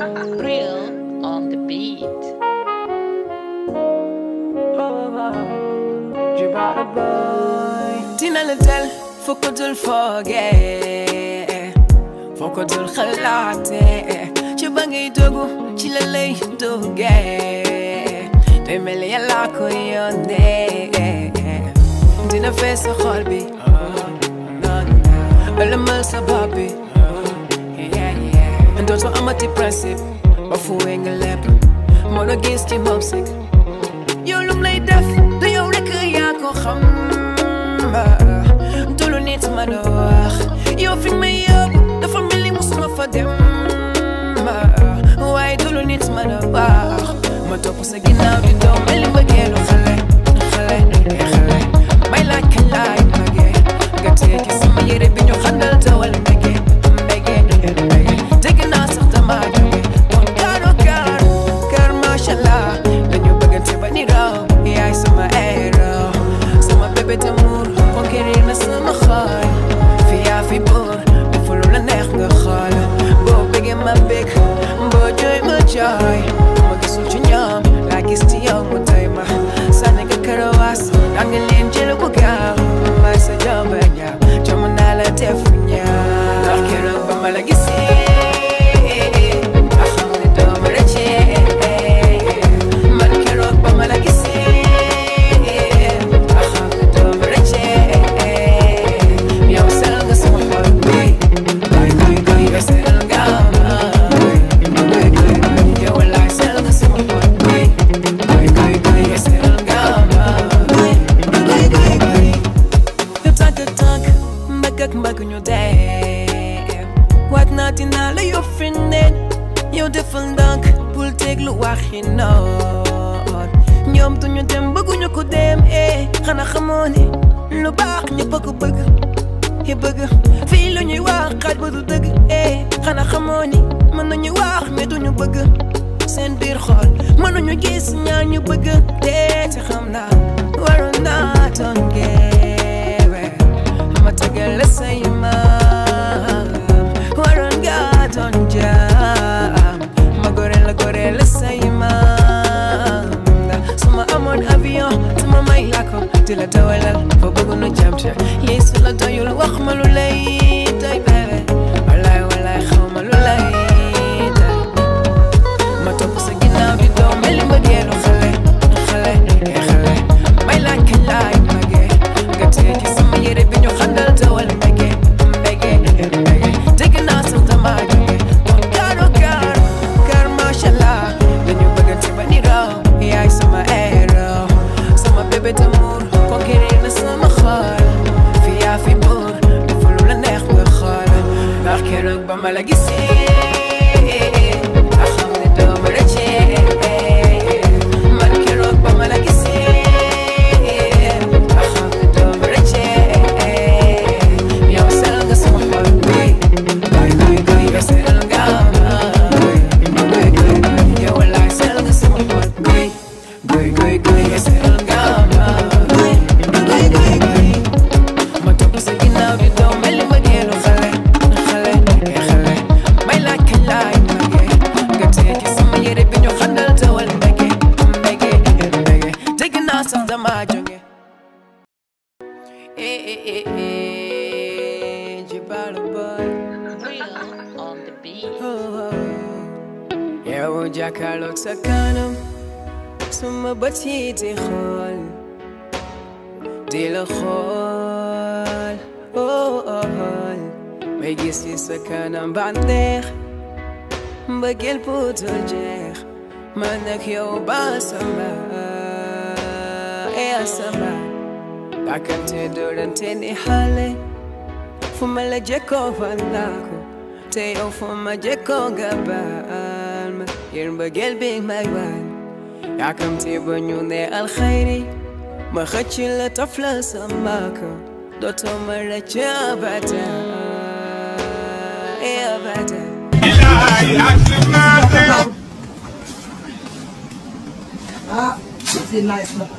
Real on the beat. dina la dal foo ko dul foogee foo ko dul xalaatee ci ba ngay dogu ci la lay duggee day mel ni yàlla ko yónnee dina fees sa xol bi ëlëmal sa bopp bi dootoo amati principe ba fuwee nga lépp moo la gis ci moom sik yow lum lay def du yow rek yaa ko xam du lu nit ma la wax yow fi may yóbbu dafa mel ni musuma fa dem waaye du lu nit ma la wax ma topp sa ginnaaw di doom mel ni mbëggeelu xale xale xale may laaj kañ laay magee nga téye ci sama yére bi ñu xandal tawal mbege mbege mbege dégg naa sax dama jóge kon kaaro kaar kaar macha allah dañu bëggante ba ni raw yaay sama héros sama bébé d'amour conquérir na sama xol fi yaa fi buur dafa lu la neex nga xool boo bëggee ma bëgg boo jooy ma jooy ma gisul ci ñoom laa gis ci yow mu doy ma sànni nga karawaas da nga leen jël bu gaaw may sa jomba ñaaw jom naa la def ñaaw ndax keroog ba ma la gisee a xam ne doo ma rëccee man keroog ba ma la gisee a xam ne doo ma rëccee yow sel nga sama xol bi goy goy goy yow sel nga ma goy goy goy yow laay sel nga sama xol bi goy goy goy yow sel nga ma goy goy goy goy yow tànk ak tànk mbagg ak mbagg ñu dee waat naa dinaa la yow fi neen yow defal ndànk bul déglu waxi noon ñoom duñu dem bëgguñu ko dem eh xanaa xamoo ni lu baax ñëpp a ko bëgg yi bëgg fii lu ñuy wax xaaj ba du dëgg eh xanaa xamoo ni mën nañu wax mais duñu bëgg seen biir xol mënuñu gis ñaar ñu bëgg dee ci xam naa waroon naa doon geewe ma tegal la say maam waroon nga doon jaam ma gore la gore la say maam suma amoon avion tuma may la ko di la dawalal fa bëgg nu jam ca yey su la doyul wax ma lu lay doy bébé walaay walaay xaw ma lu lay doy ma topp sa ginnaaw di doom mel ni mbëggeelu xale xale eh xale may laaj kañ laay magee nga téye ci sama yére bi ñu xandal dawal mbege mbege mbege dégg naa sax dama jóge kon kaaro kaar kaar macha allah dañu bëggante ba ni raw yaay sama héros sama bébé d'amour conquérir na sama xol fi yaa fi buur dafa lu la neex nga xool ndax keroog ba ma la gisee a xam ne doo ma rëccee man keroog ba ma la gisee a xam ne doo ma rëccee yow sel nga sama xol bi goy goy goy yow sel nga ma goy goy goy yow laay sel nga sama xol bi goy goy goy yow sel nga ma goy goy goy goy ma topp sa ginnaaw di doom mel ni mbëggeelu xale xale eh xale may laaj kañ laay magee nga téye ci sama yére bi ñu xandal tawal mbege mbege mbege dégg naa sax dama jóge eh eh eh eh jibalu boy Real on the beat. yow jàkkaarloog sa kanam suma bët yi di xool di la xool oh oh may gis ci sa kanam bànneex mbëggeel bu dul jeex man ak yow ba sama eh sama dàkkante doorante ni xale fu ma la jekkoo fan naa ko te yow fu ma jekkoo nga baal ma yéen mbëggeel bi may waan yaakamte ba ñu ne alxayri ma xëcc la taf la sama ko dootoo ma rëcc abada eh abada Ah, c'est nice na.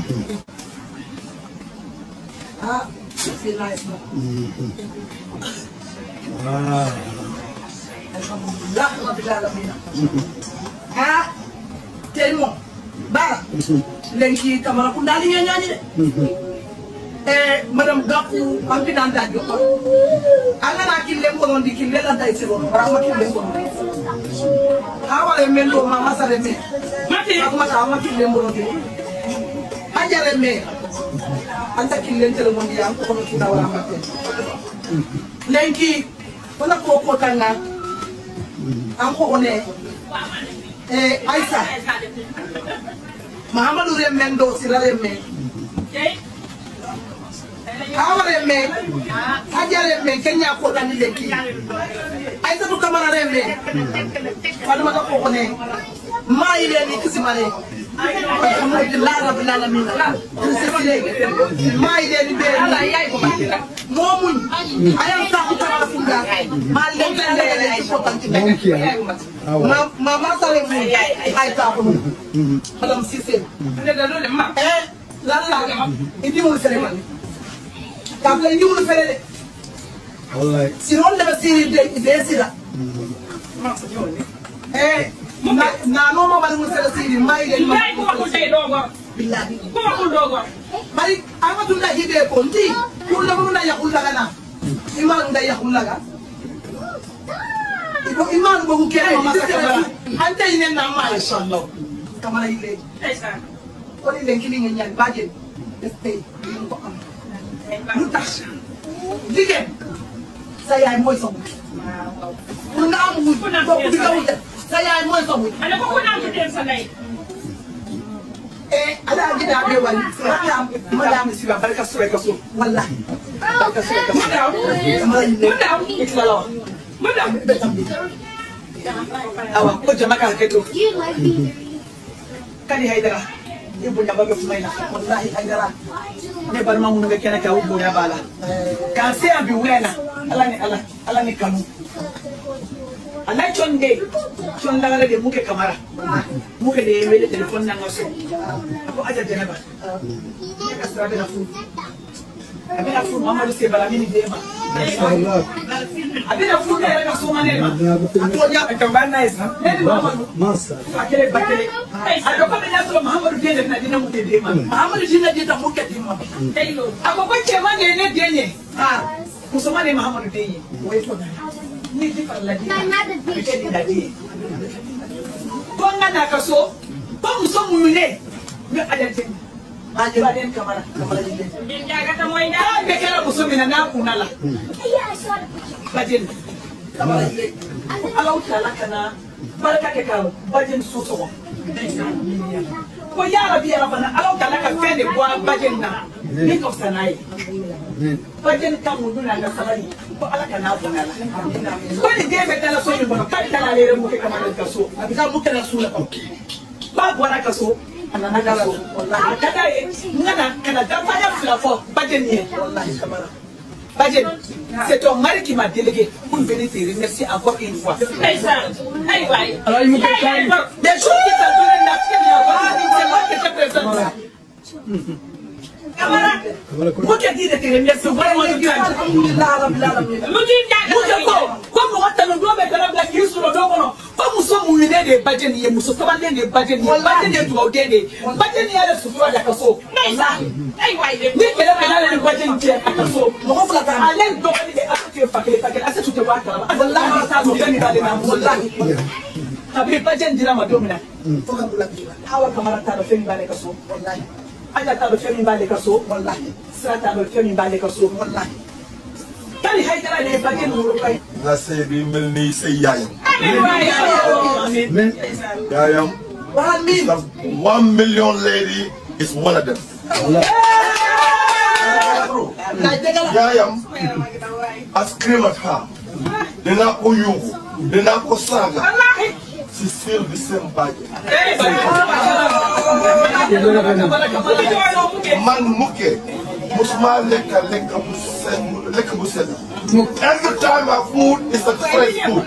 Ah, c'est nice na. Wow. alhamdulillah rabbil alamin ah tey moom baara lenki kamara ku ndaali ñe ñaani de e madame Gakou an pinan da jokko an nana kille konondi kille la day siro barama kille konondi ha wala men do ma masare me mati mata ma kille konondi ajare me anta kille tere mondi an ko kono kina wala matte lenki wala ko ko tanga an ko one e aisa mahamadou remmen do sira remmen awa remmen haja remmen kenya ko tani lenki aisatu kamara remmen faduma ko ko ne ma ile ni kisimare alhamdulillah rabbil alamin ma ile ni be momuñ ayam ta ko kamara funda ma lenki le ko tanti ma ma ma sare mu ay ta ko madame Cissé eh lan la indi mu fere man ka fle indi mu fere de wallahi sinon dafa siri de de sira eh na na no mo bari mu fere siri mai de ma billahi bari amatu na hide ko ndi kulla mo na ya kulla kana iman da ya kulla ga ibo iman bo ku kere ma sa ante ine na ma inshallah kamara ile ko ni len kili ngeen ñaan baajen def tey ñu ko am lu tax jigéen sa yaay mooy sa wut pour nga am wut bokk di nga wut sa yaay mooy sa wut eh ala gida be wali madam madam siba barka sura ka so wallahi barka sura ka so kamara ile ikla lawa madam be tam bi awa ko jama ka keto You like me. kadi haydara ibu nyamba be fumaina wallahi haydara ne barma mun ga kena ka ubo ya bala ka se abi wena ala ni ala ala ni kanu ala chonde chon dagara de muke kamara muke de mele telefon na ngaso ko aja jenaba ne ka sra be na fu abena fu mamadu se bala mini dema abena fu ne ka so manema to ya ka ba nice ha ne di mamadu Master. akele bakele ajo ko be na so mamadu de na dina mu de dema Muhammadu shi ne je ta muke dimma agogo cema ne ne denye ah musamman ne muhammadu denye wai to na ni ji farla di I'm not a bitch. ke da di ko ngana ka so ko muso mu ne ne adalci aje ba den kamara kamara ile ka be kala muso mina na kunala Yeah, I saw the bajin kamara ile alau tala kana barka ke ka bajin so so ko ya rabi ya rabana alau tala ka fende kwa bajin na ni ko sanai bajin kan mu duna ga sabari ko ala kana kunala ko ni de be tala so ni ba ka tala le mu ke kamar ka so abika muke na sura ko ba bɔra ka so a nana ka so a ka d'a ye n kana kana dafaya fila fɔ bajeni ye wallahi kamara bajeni c'est ton mari qui m'a délégué pour venir te remercier encore une fois Alaye mu kay kay. des choses qui t'ont donné la fièvre là bas c'est moi qui te présente camarade mu kɛ di de te remercier vraiment du cœur alhamdulillah rabbil alamin mu kɛ ko ko mɔgɔ tanu dɔ bɛ kana bila k'i sɔrɔ dɔ kɔnɔ ko muso muɲunen de ye bajeni ye muso sabalilen de ye bajeni ye bajeni ye dugawuden de ye bajeni y'ale sutura de ka so ni kɛlɛ bɛ n'ale ni bajeni cɛ a ka so mɔgɔ fila ta ale dɔgɔnin de Asetu ye fa kelen fa kelen Asetu tɛ bɔ a kalama Asetu t'a dɔn fɛn min b'ale la walahi kabini bajeni dira ma don min na fo ka bula bi Awa Kamara t'a dɔn fɛn min b'ale ka so wallahi Aja t'a dɔn fɛn min b'ale ka so wallahi Sira t'a dɔn fɛn min b'ale ka so wallahi Kali Haidara de ye bajeni wolo ba ye nga sëy bi mel ni sëy yaayam Men. yaayam waxal miin the one million lady is one of them laaj dëgg la yaayam I scream at her dinaa ko yuuxu dinaa ko saaga she still the same bàjjen man mukke musuma lekka lekka bu set lekka bu set every time my food is a fresh food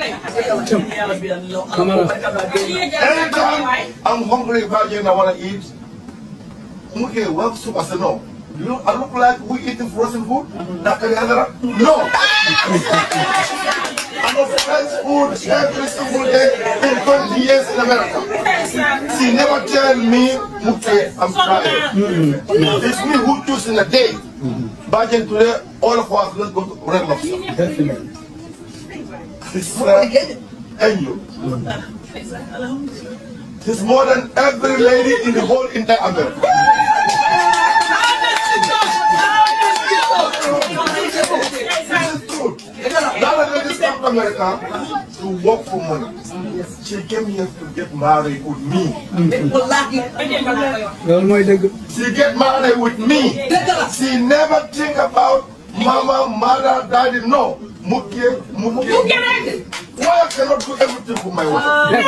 anytime I'm hungry bàjjen I wanna eat mukke wa suba sa no you know I look like we eating frozen food nakari hadara no I'm of French food every single day in 20 years in America. She never tell me, Muke, I'm trying. It's me who choose in a day. Back in today, all of us, let's go to Red Lobster. Definitely. It's uh, Angel. He's more than every lady in the whole entire America. That lady come to America to work for money. She came here to get married with me. loolu mooy dëgg. She get married with me. She never think about mama, mother, daddy. No. Muke, muke. Why I cannot do everything for my wife? Why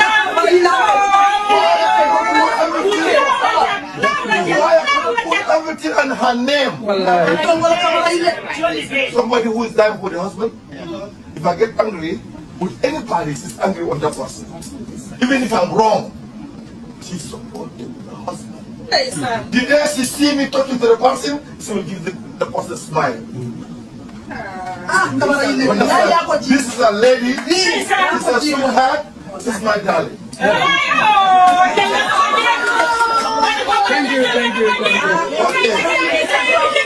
I cannot put everything on her name? wallaahi. Somebody who is dying for the husband. If I get angry with anybody, she's angry on that person. Even if I'm wrong, she supported the husband. The day she see me talking to the person, she will give the, the person a smile. Understand? This is a lady. This is a sweetheart. This is my darling. Thank you, thank you, thank you.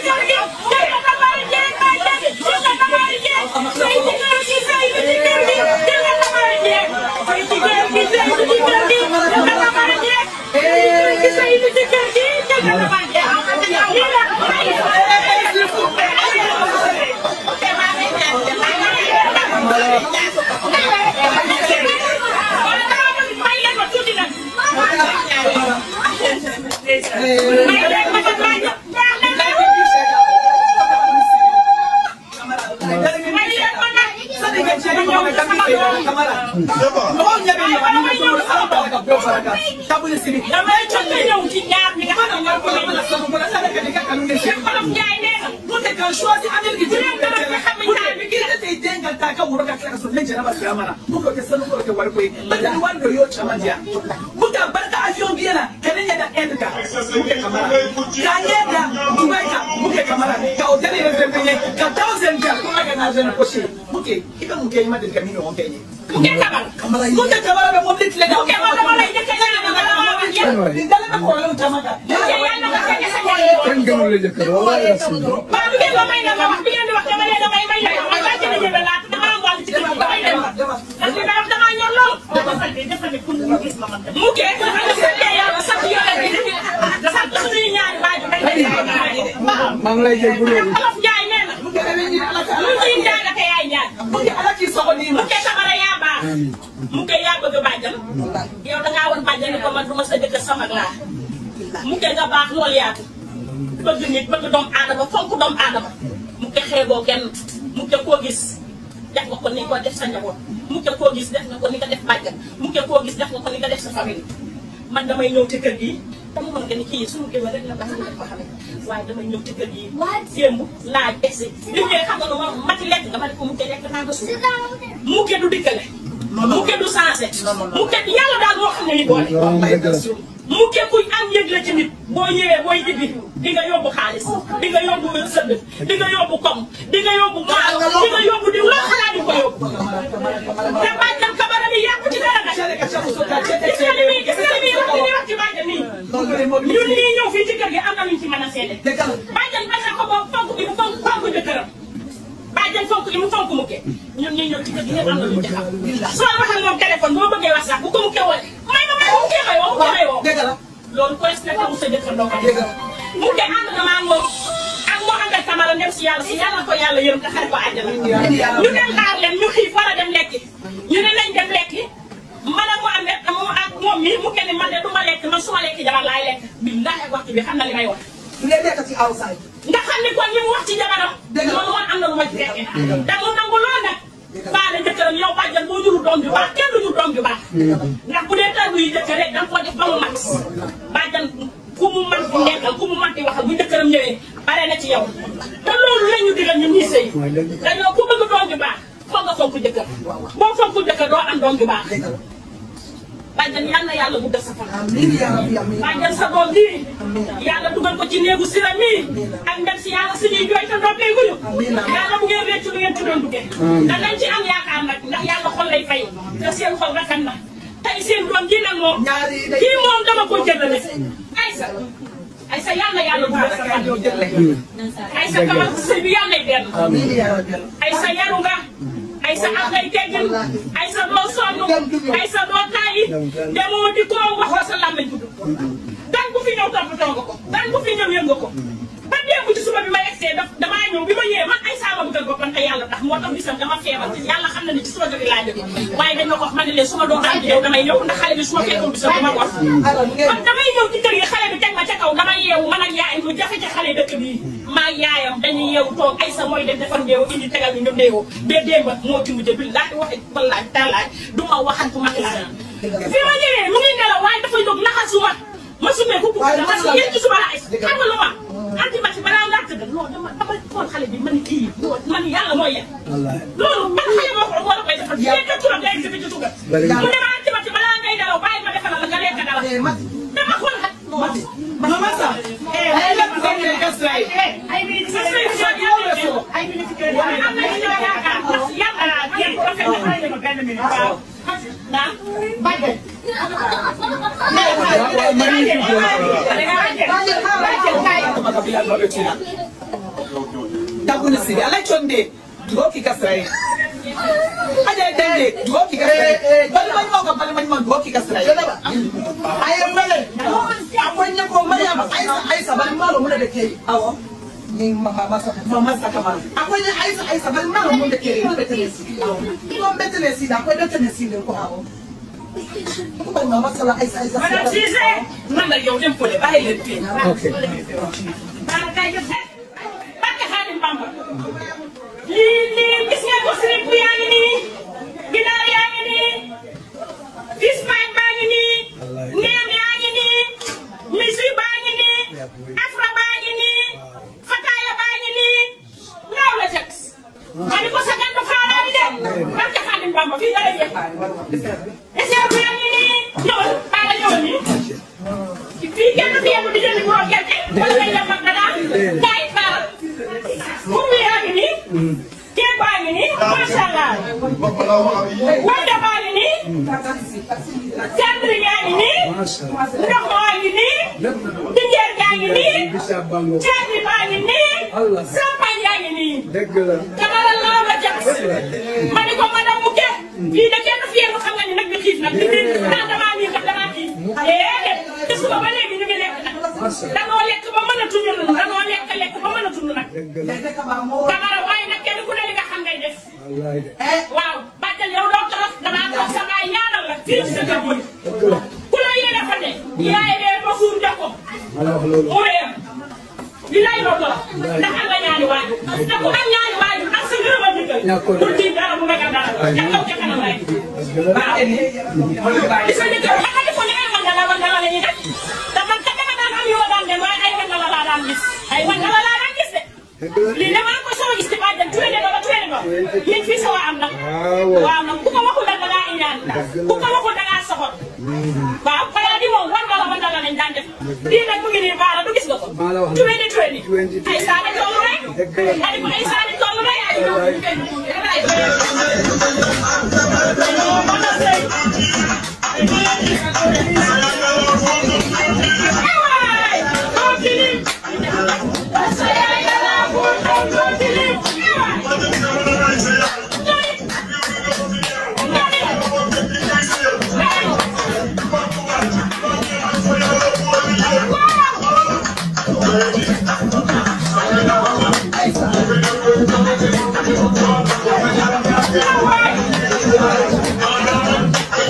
damay jot a ñëw ci ñaar ñi nga xam ne ñoo ko buka barka avion biyana kana yada end ka muke kamara ka yada dubai ka muke kamara ka hotel ne da penye ka thousand ka kuma ka na zan koshi muke ika muke yi madin kamino on penye muke kamara muke kamara da mobile tele da muke kamara da ita kana da kamara din dala ko lo tamaka muke yana ka kake sanya kenn gënul la jëkkër wallaahi rasul. ba bi ngeen ma may na ma wax bi ngeen di wax dama leen damay may na ma ba ci la jëbe laata dama am wàll ci kër gi damay dem parce que dama dama ñor lool mu kee sant yàlla sant yore bi sant suñuy ñaari baaju may maa ngi lay jégalu. olof Njaay nee na lu ciy njaay ak yaay njaay mu kee sabara yaa baax mu kee yaa bëgg bàjjan yow da ngaa woon bàjjan ni ko man du ma sa jëkkër sama laa mu kee nga baax loolu yaatu bëgg nit bëgg doomu aadama fonk doomu aadama mu ke xeeboo kenn mu ke koo gis def nga ko ni ko def sa njaboot mu ke koo gis def nga ko ni nga def bàjjan mu ke koo gis def nga ko ni nga def sa famille man damay ñëw ci kër gi dama mën nga ni kii suñu géwél rek la baax ñu def ko xamee waaye damay ñëw ci kër gi démb laaj egsi li ngeen xam nga lu ma mati lekk nga ma ne ko mu ke lekk naa nga suuf mu ke du dikkale mu ke du sensé mu ke yàlla daal moo xam ne ni boole loolu moom dëgg la. mu ke kuy am yëg la ci nit boo ñëwee booy ibbi di nga yóbbu xaalis di nga yóbbu sëdd di nga yóbbu kom di nga yóbbu maalo di nga yóbbu di loo xalaat di ko yóbbu te bàjjan kabara bi yàqu ci dara nag gis nga li muy gis nga li muy wax li muy wax ci bàjjan nii ñun ñii ñëw fii ci kër gi am na luñ ci mën a seede bàjjan bañ na ko moom fonk bi mu fonk fonk jëkkëram bàjjan fonk li mu fonk mu ke ñun ñii ñëw ci kër gi ñëpp am na luñ ci xam soo waxee moom téléphone boo bëggee wax sax bu ko mu ke woo may ma may mu ke may woo mu ke may woo loolu ko respecté wu sa jëkkër doo ko def mu ke ànd na maa moom ak moo ànd ak Camara dem si yàlla si yàlla ko yàlla yërëm te xare ko àjjana ñu dem xaar leen ñu xiif war a dem lekki ñu ne nañ dem lekki man ak mu am rek moom ak moom mi mu ke ni man de du ma lekk man su ma lekki jabar laay lekk billahi ak waxtu bi xam na li may wax nga xam ni kon li mu wax ci jabaram loolu woon am na lu ma ci fekke da mu nangu lool nag baale jëkkëram yow bàjjan boo juru doom ju baax kenn du jur doom ju baax ndax bu dee tàggu yi jëkkër rek da nga ko def ba mu mat bàjjan ku mu man di nekkal ku mu man di waxal bu jëkkëram ñëwee bare na ci yow te loolu la ñu digal ñun ñuy sëy dañoo ku bëgg doom ju baax foog nga fonk jëkkër boo fonk jëkkër doo am doom ju baax bàjjan yal na yàlla guddal sa fan amiin yaa rabbi amiin bàjjan sa doom bii yàlla dugal ko ci néegu sira mii ak ndem si yàlla suñuy jooy te noppeeguñu yàlla bu ngeen réccu lu ngeen ci doon duggee danañ ci am yaakaar nag ndax yàlla xol lay fay te seen xol rafet na tey seen doom ji nag moom kii moom dama ko jëlale Aysa Aysa yal na yàlla dugal sa fan Aysa kamal sëy bi yàlla nay benn amiin yaa rabbi Aysa yaru nga Aysa am ngay teggin Aysa doo sonn Aysa doo tàyyi demoo di ko waxoo sa làmmiñ gudd dan bu fi ñëw toppatoo nga ko dan bu fi ñëw yëg nga ko ba démb ci suba bi ma egsee daf damaa ñëw bi ma ñëwee man ay saama bëggal boppam te yàlla tax moo tax bisam dama feebar te yàlla xam na ne ci suba bi laa jóge waaye dañ ma ko wax ma ne leen su ma doon rajo yow damay ñëw ndax xale bi su ma fekkoon bisam dama ko wax man damay ñëw ci kër yi xale bi teg ma ca kaw dama yeewu man ak yaayam lu jafe ci xale dëkk bii maa yaayam dañuy yeewu toog ay sa mooy def defar ndeewu indi tegal ñu ñu ndeewu bee démba moo ci mujj bi laaj waxe wallaaj taalaaj du ma waxantu mag laa fi ma ñëwee mu ngi nelaw waaye dafa jóg laxasuma ma sumee ko parce que yéen ci suba la ay xam nga lu ma antibati balaa ngaa tëdd non dama dama xool xale bi man kii man yàlla mooy yem loolu man xale boo ko war a koy defal yéen ka turam day exhibit ci tugal mu ne ma antibati balaa ngay dalaw bàyyi ma defal la nga lekk dara dama xool xat Mama Sa, ay lépp nga ne Kasray. ay bi sa sëy bi soo yàlla ay bi ci kër yi am na ci ñoo yaakaar ndax yàlla yéen ko fekk xale ma benn minute waaw naa bàjjen Tabuni siri, ala chonde, dugo ki Kasray. Aja dende, dugo ki Kasray. Bali mani mo ka bali mani mo dugo ki Kasray. aye male akwai ne ko maryam aisa aisa bari malo mun da ke Awo, ni mama masa mama sa kamar. akwai ne aisa aisa bari malo mun da ke ko bete ne si ko bete ne si da akwai bete ne si ne ko hawo ko bari mama sala aisa aisa madame Cissé man la yow dem fële bàyyi leen fii ok baraka yëpp barka Xaadim Bamba lii lii gis ngeen ko sirip bi yaa ngi nii ginaar yaa ngi nii fish pie baa ngi nii neem yaa ngi nii misi baa ngi nii afra baa ngi nii fataaya baa ngi nii ngaaw la tex ma ni ko sa gandu faaraani de barka Xaadim Bamba fii dara yëpp essai bi yaa ngi nii ñëwal baa la ñëwal nii fii kenn du fi yem di jënd boo gerte wala ngay dem ak dara kaay baal mburu yaa ngi nii ceeb baa ngi nii macha allah wanda baa ngi nii centre yaa ngi nii ndox maa ngi nii dinjeer gaa ngi nii bisaab bango ceeb bi baa ngi nii Allah. champagne yaa ngi nii dëgg la kamara laaw la jax ma ni ko madame Mouké fii de kenn fi yéen xam nga ni nag bi xiif nag di di ah damaa nii kat damaa xiif déedéet te suba ba léegi ñu ngi lekk nag danoo lekk ba mën a tuñu danoo lekk lekk ba mën a tuñu nag kamara waaye nag kenn ku ne li nga xam ngay def wallaay de waaw bàjjal yow doo torof damaa toog sa baay ñaanal la fii ci sa kër gi dëgg la ku la yéene fa ne yaay dee ba suur jox ko ma la wax loolu mu réer li lay doon doon ndax am nga ñaari waajur te ku am ñaari waajur ak sa ngërëm a dikkal Ñàkkoon. pour tiit dara mu ragal dara ca kaw ca kanam rek waaw li sa njëkk xam nga defoon ne ay wandala wandala la ñuy def te man kat dama daan am yoo daan dem waaye ay wandala laa daan gis ay wandala laa daan gis de lii de maa ngi koy soog a gis ci bàjjan tuwe de ba ba tuwe de ba liñ fi soo am nag waaw waaw nag ku ko waxul da ngaa iñaan ku ko waxul da ngaa soxor waaw xanaa di moom wandala wandala lañ daan def lii nag mu ngi nii baara du gis nga ko maa la wax tuwe de tuwe ni tuwe di ay saani toll rek dëgg la ay ay saani toll rek ay Thank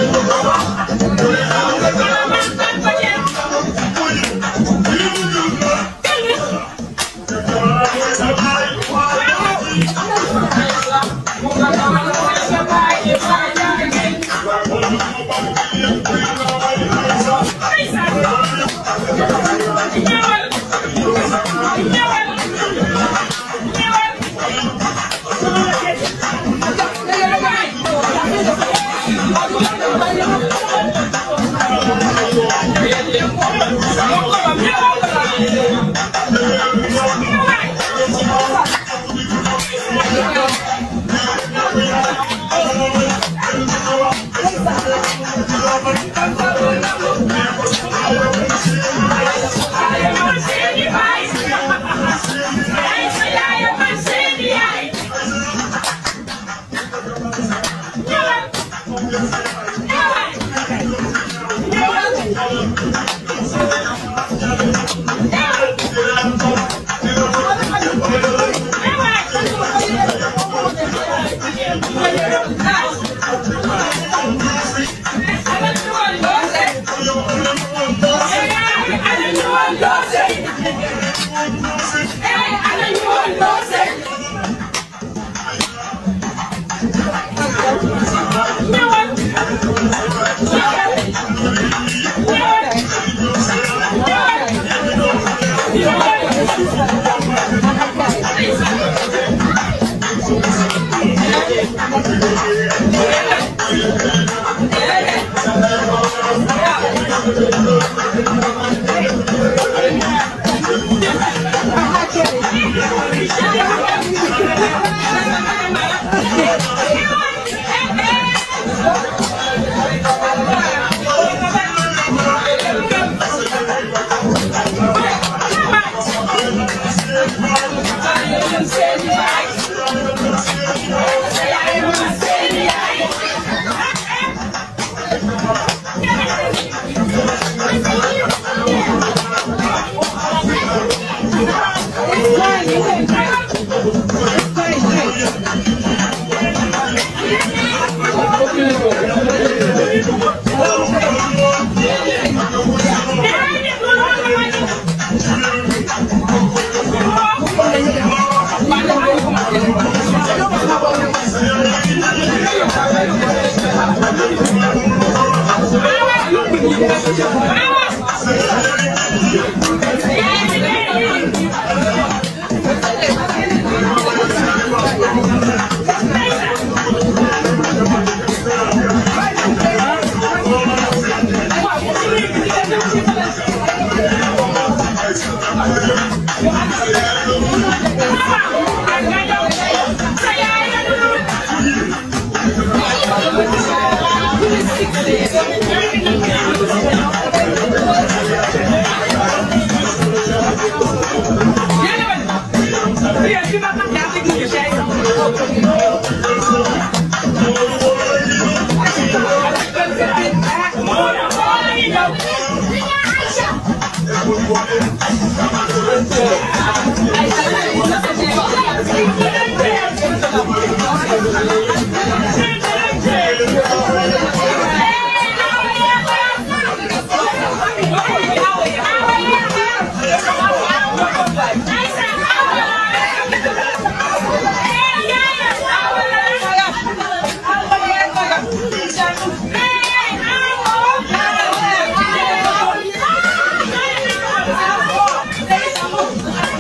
Hey,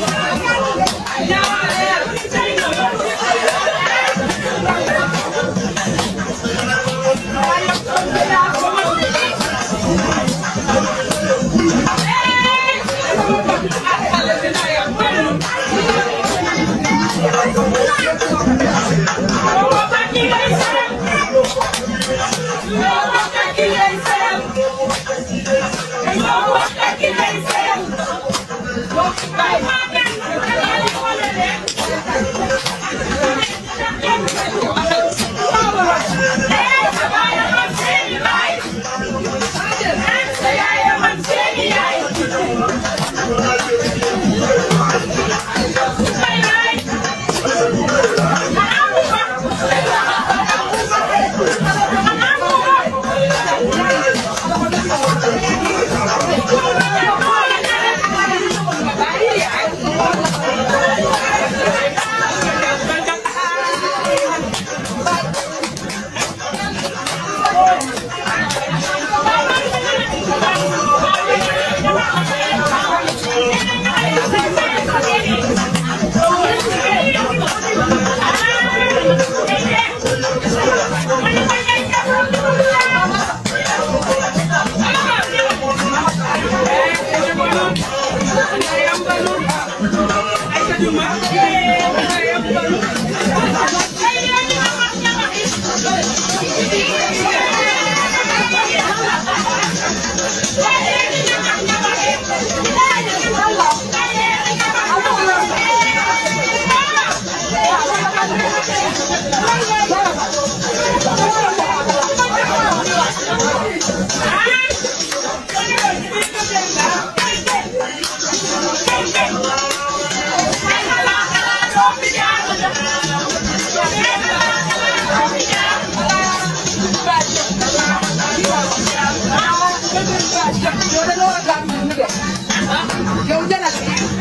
yow da nga war a gàtt ñu de yow jëlal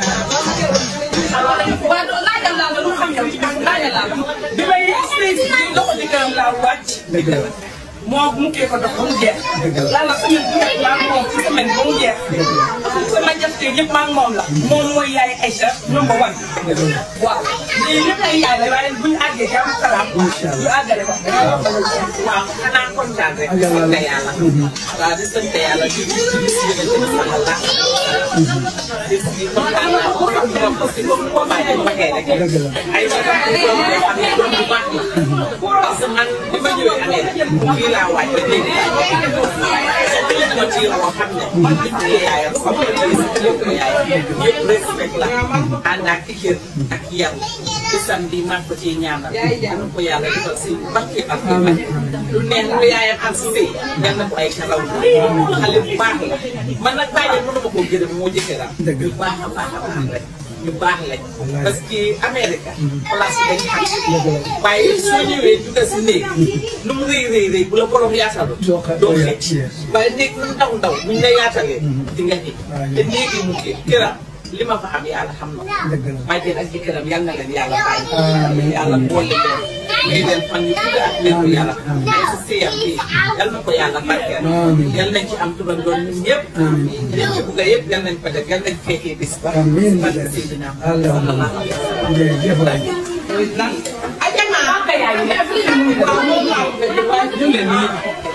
waaw doo laajal laa la lu xam yow ci laajal laa la bi may yegg si loxo di këram laa wàcc. dëgg la moo mu kii ko dox ba mu jeex. lan la semaine bu nekk maa moom ci semaine ba mu jeex. sama jafe yëpp maa moom la. moom mooy yaay Aïcha number one. waaw lii lépp ay yaay la waaye bu ñu àggee jàmm salaam. ñu àggale ko. waaw xanaa kontaan rek. di sant yàlla. waaw di sant yàlla di di di bis bi nga jënd sama la. bis bi kontaan naa ko xam nga parce que comme ko bàyyi ma waxee rek. ay sa doom yoo xam ne doom bu baax la. parce que man bi ma ñëwee Amérique fii laa waaj ba léegi. waaye ma ci yoo xam ne. man li mu yaayam xam nga li lépp yaayam yëpp respect la. ànd ak kër ak yar. bisam bi maa ko ciy ñaanal. yal na ko yàlla defal si barke ak lu neex lu yaayam am si sëy yal na ko ay karaw xale bu baax la man nag bàyyi mënu ma koo gërëm moo jëkkëram ñu baax a baax a baax rek ñu baax lañ parce que Amérique place bi dañ xam waaye soo ñëwee juga si néeg nu mu rëy rëy rëy bu la borom yaatalu doo xëcc waaye néeg nu mu ndaw ndaw buñ la yaatalee di nga xëcc te néegi mu kii këram li ma fa am yàlla xam na bàjjen ak jëkkëram yal na leen yàlla bàyyi yàlla boole leen may leen fan yu gudd ak wér gu yàlla ay si sëyam bi yal na ko yàlla barkeel yal nañ ci am turandoon ñun ñëpp liñ ci bugg yëpp yal nañ ko def yal nañ fekkee bis ba amiin barke Seydina allahumma jërëjëf waay ajana ka yaay ne waaw moom laa ko fekk waaye ñu leen nii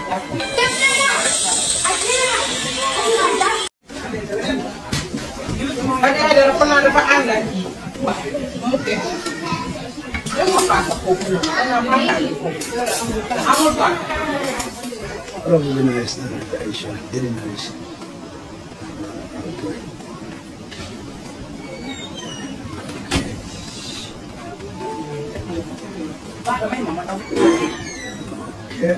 ak ay dara fa naa dafa ànd ak mu ke dama paaka foofu dama paaka foofu amul paaka Probably nice, Aisha. Very nice. paaka may ma ma daw Yeah.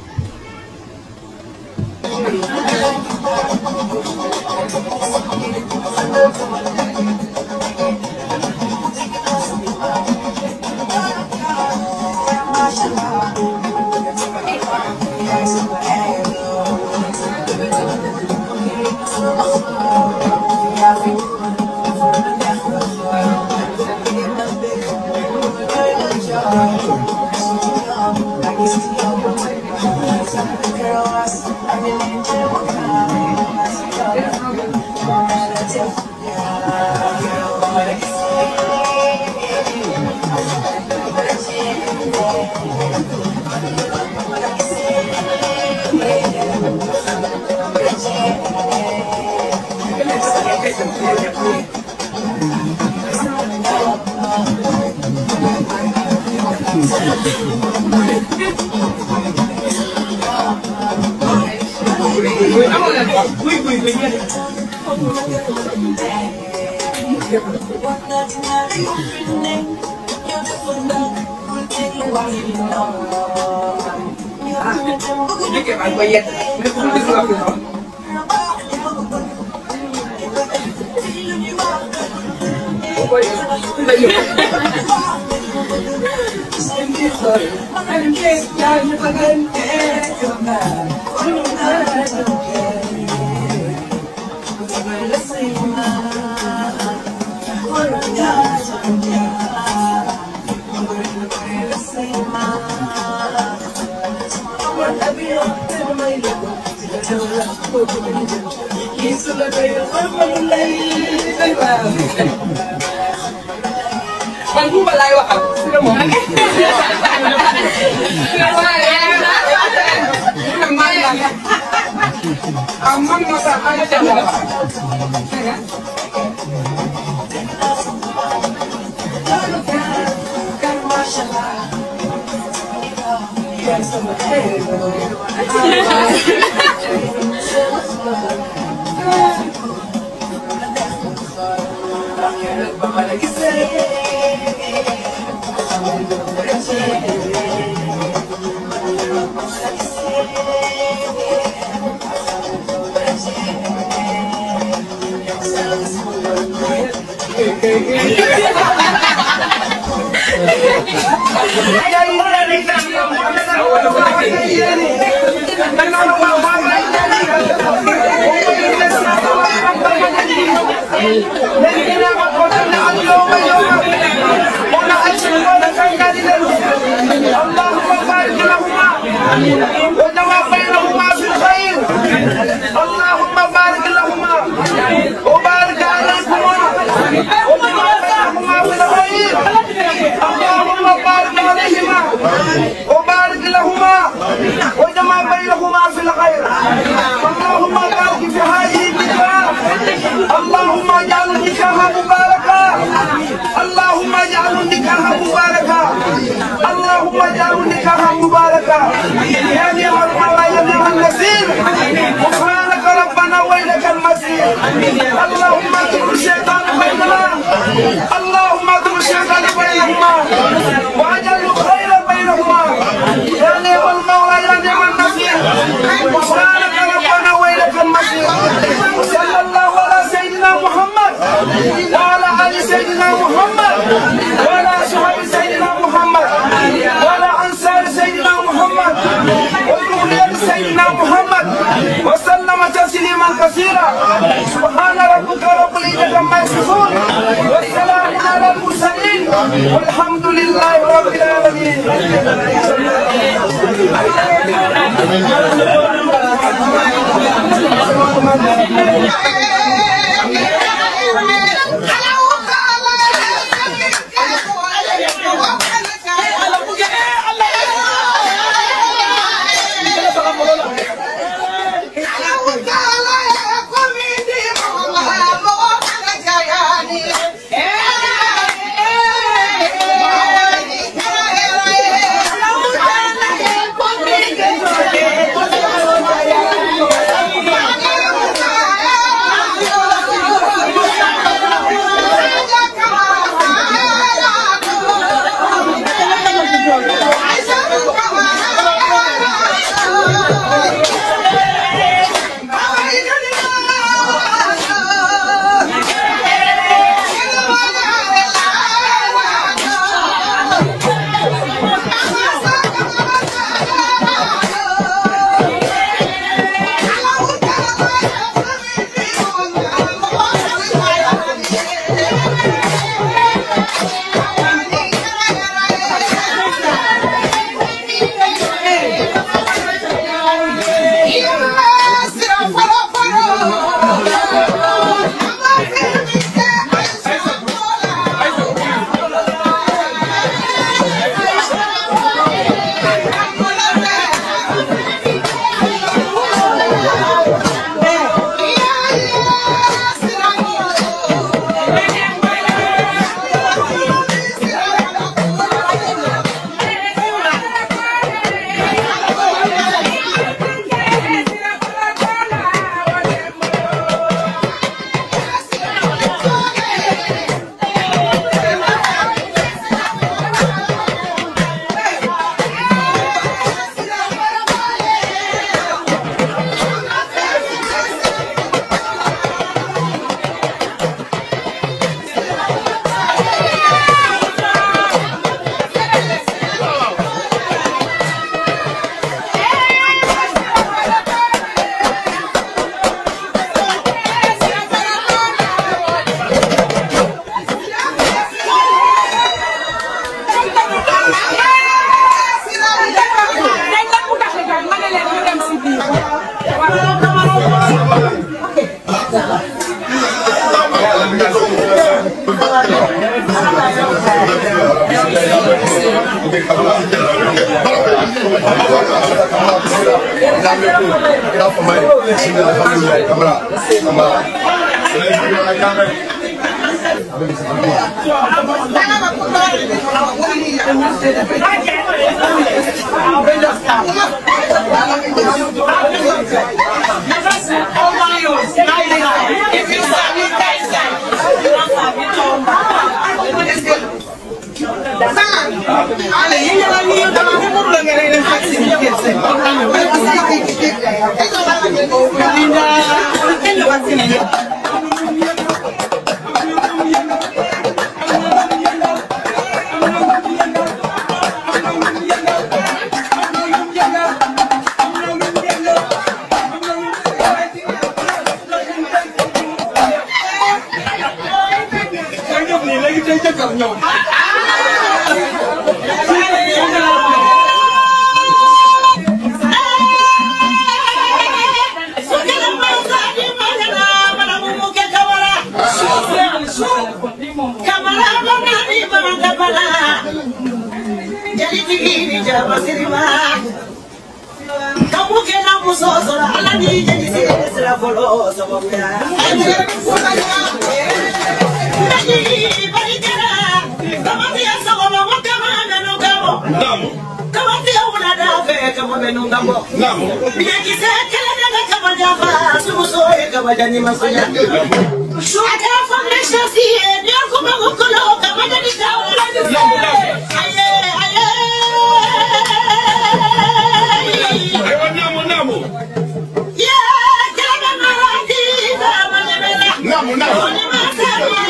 Dike ba ba yet ne ko gis nga ko man buuba laay waxal si la moom ah man moo tax ma dem la Thank you. لكن ما قتلنا اليوم يوما ونحسن ونفعنا لله اللهم بارك لهما وجمع بينهما في الخير اللهم بارك لهما وبارك عليكما وجمع بينهما في الخير اللهم بارك عليهما وبارك لهما وجمع بينهما في الخير اللهم بارك في هذه النكاح اللهم اجعل النكاح مباركا اللهم اجعل النكاح مباركا اللهم اجعل النكاح مباركا يا نعم المولى يا نعم النصير غفرانك ربنا واليك المصير اللهم اترك الشيطان بيننا اللهم اترك الشيطان بينهما واجعل الخير بينهما يا نعم المولى يا نعم النصير غفرانك ربنا واليك المصير صلى الله على سيدنا محمد وعلى ال سيدنا محمد وعلى اصحاب سيدنا محمد وعلى انصار سيدنا محمد وذرية سيدنا محمد وسلم تسليما كثيرا سبحان ربك رب العزة عما يصفون والسلام على المرسلين والحمد لله رب العالمين Thank say jëkkër ñëw aywa naamu naamu naamu naamu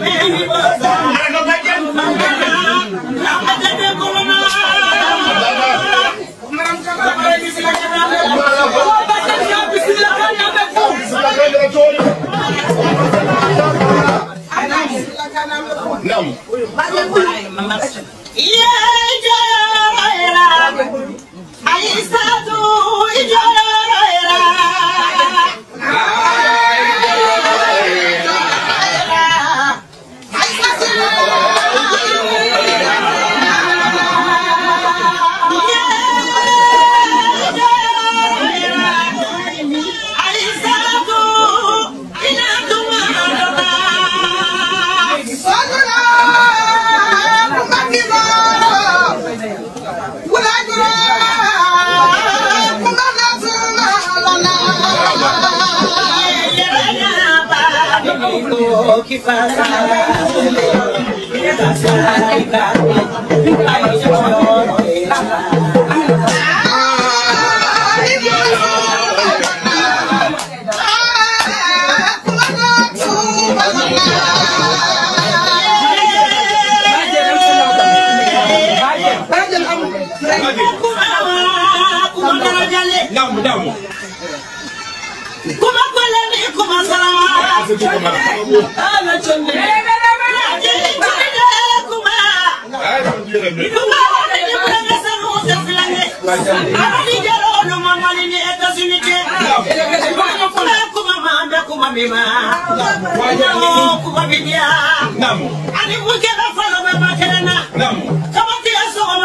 naamu naamu naamu naamu naamu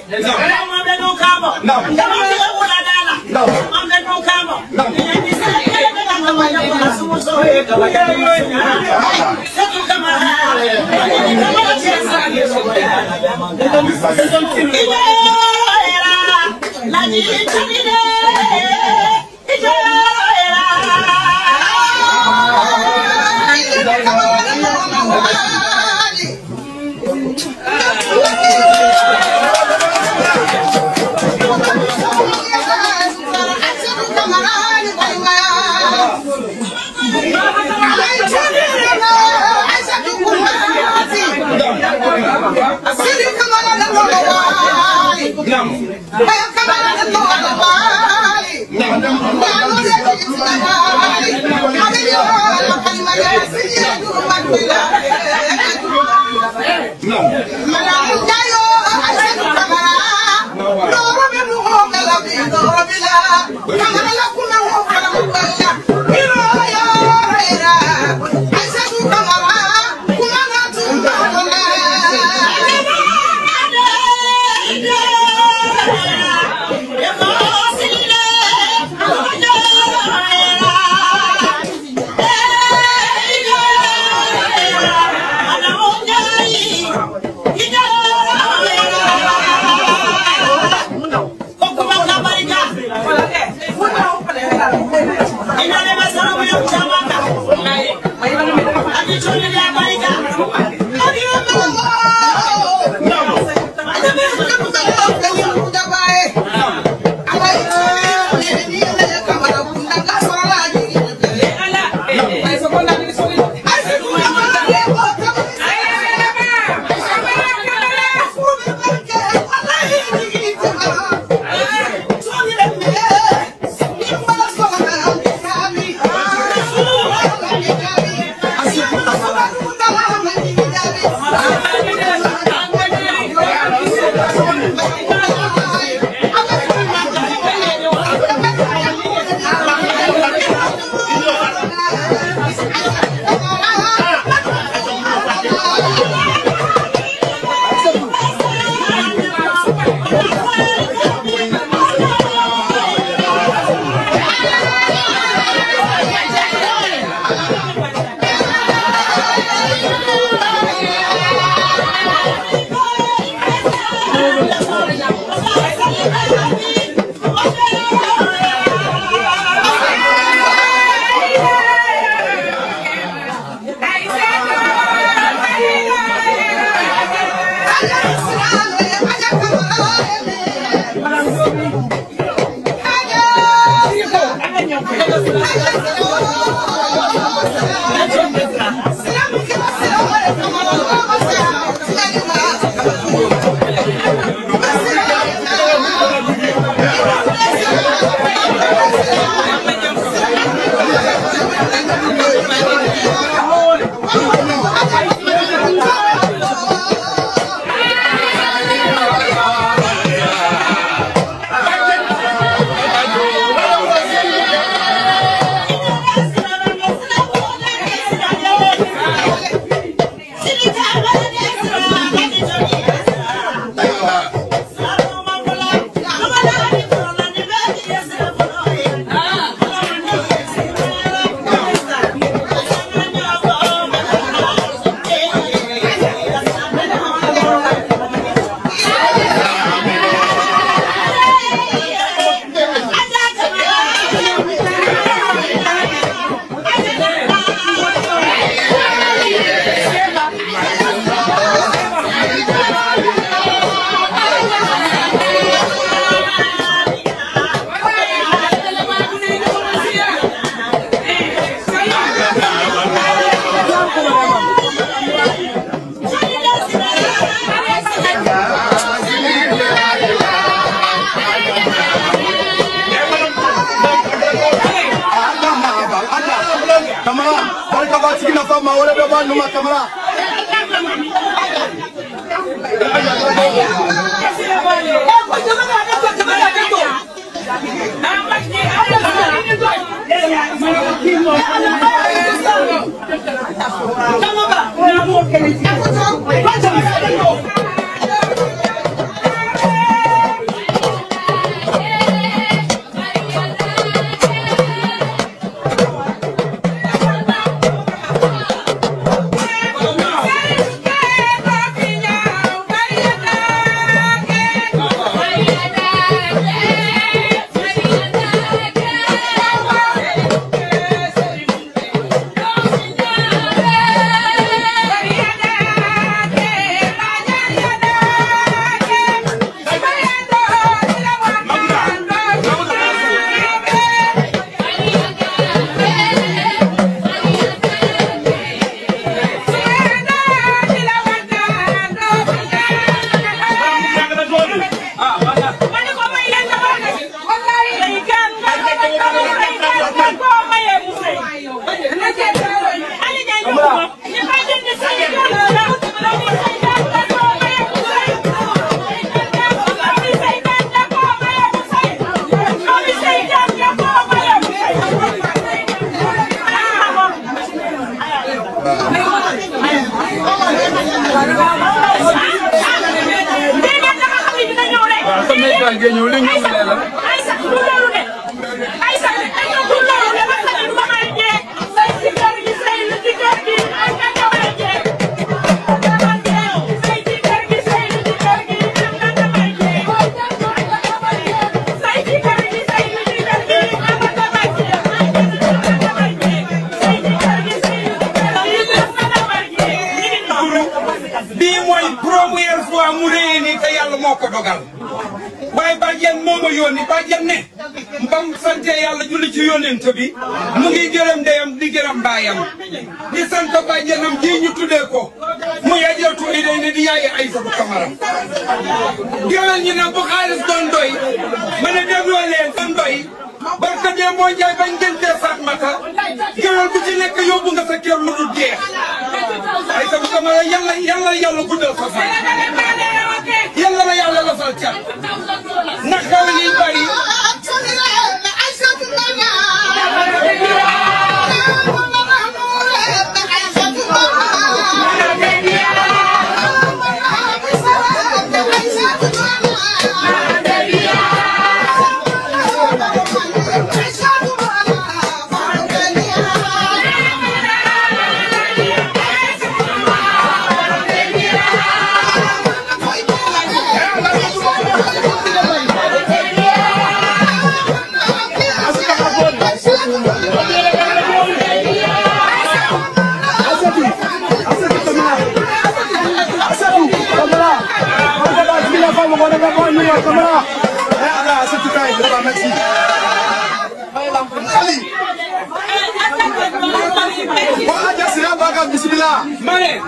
naamu Thank you. Kamara, barka ba cikin nafa ma wala da ba numa kamara. bii mooy première fois mu réy nii te yàlla moo ko dogal waaye bàjjen moo ma yónni bàjjen ne mbam sante yàlla julli ci yónnent bi mu ngi gërëm ndeyam di gërëm baayam di sant bàjjenam ji ñu tuddee ko muy ajartu i day ne di yaayi Aysatu Kamara géwél ñi nag bu xaalis doon doy ma ne dégloo leen doon doy barka dee moo njaay bañ ngentee Fatmata géwél bu ci nekk yóbbu nga sa kër lu dul jeex Aysatu Kamara yàlla yàlla yàlla guddal sa fan yàlla la yàlla la fal cat ndax xaw yi bari Wa aja sira baga bismillah. ma ne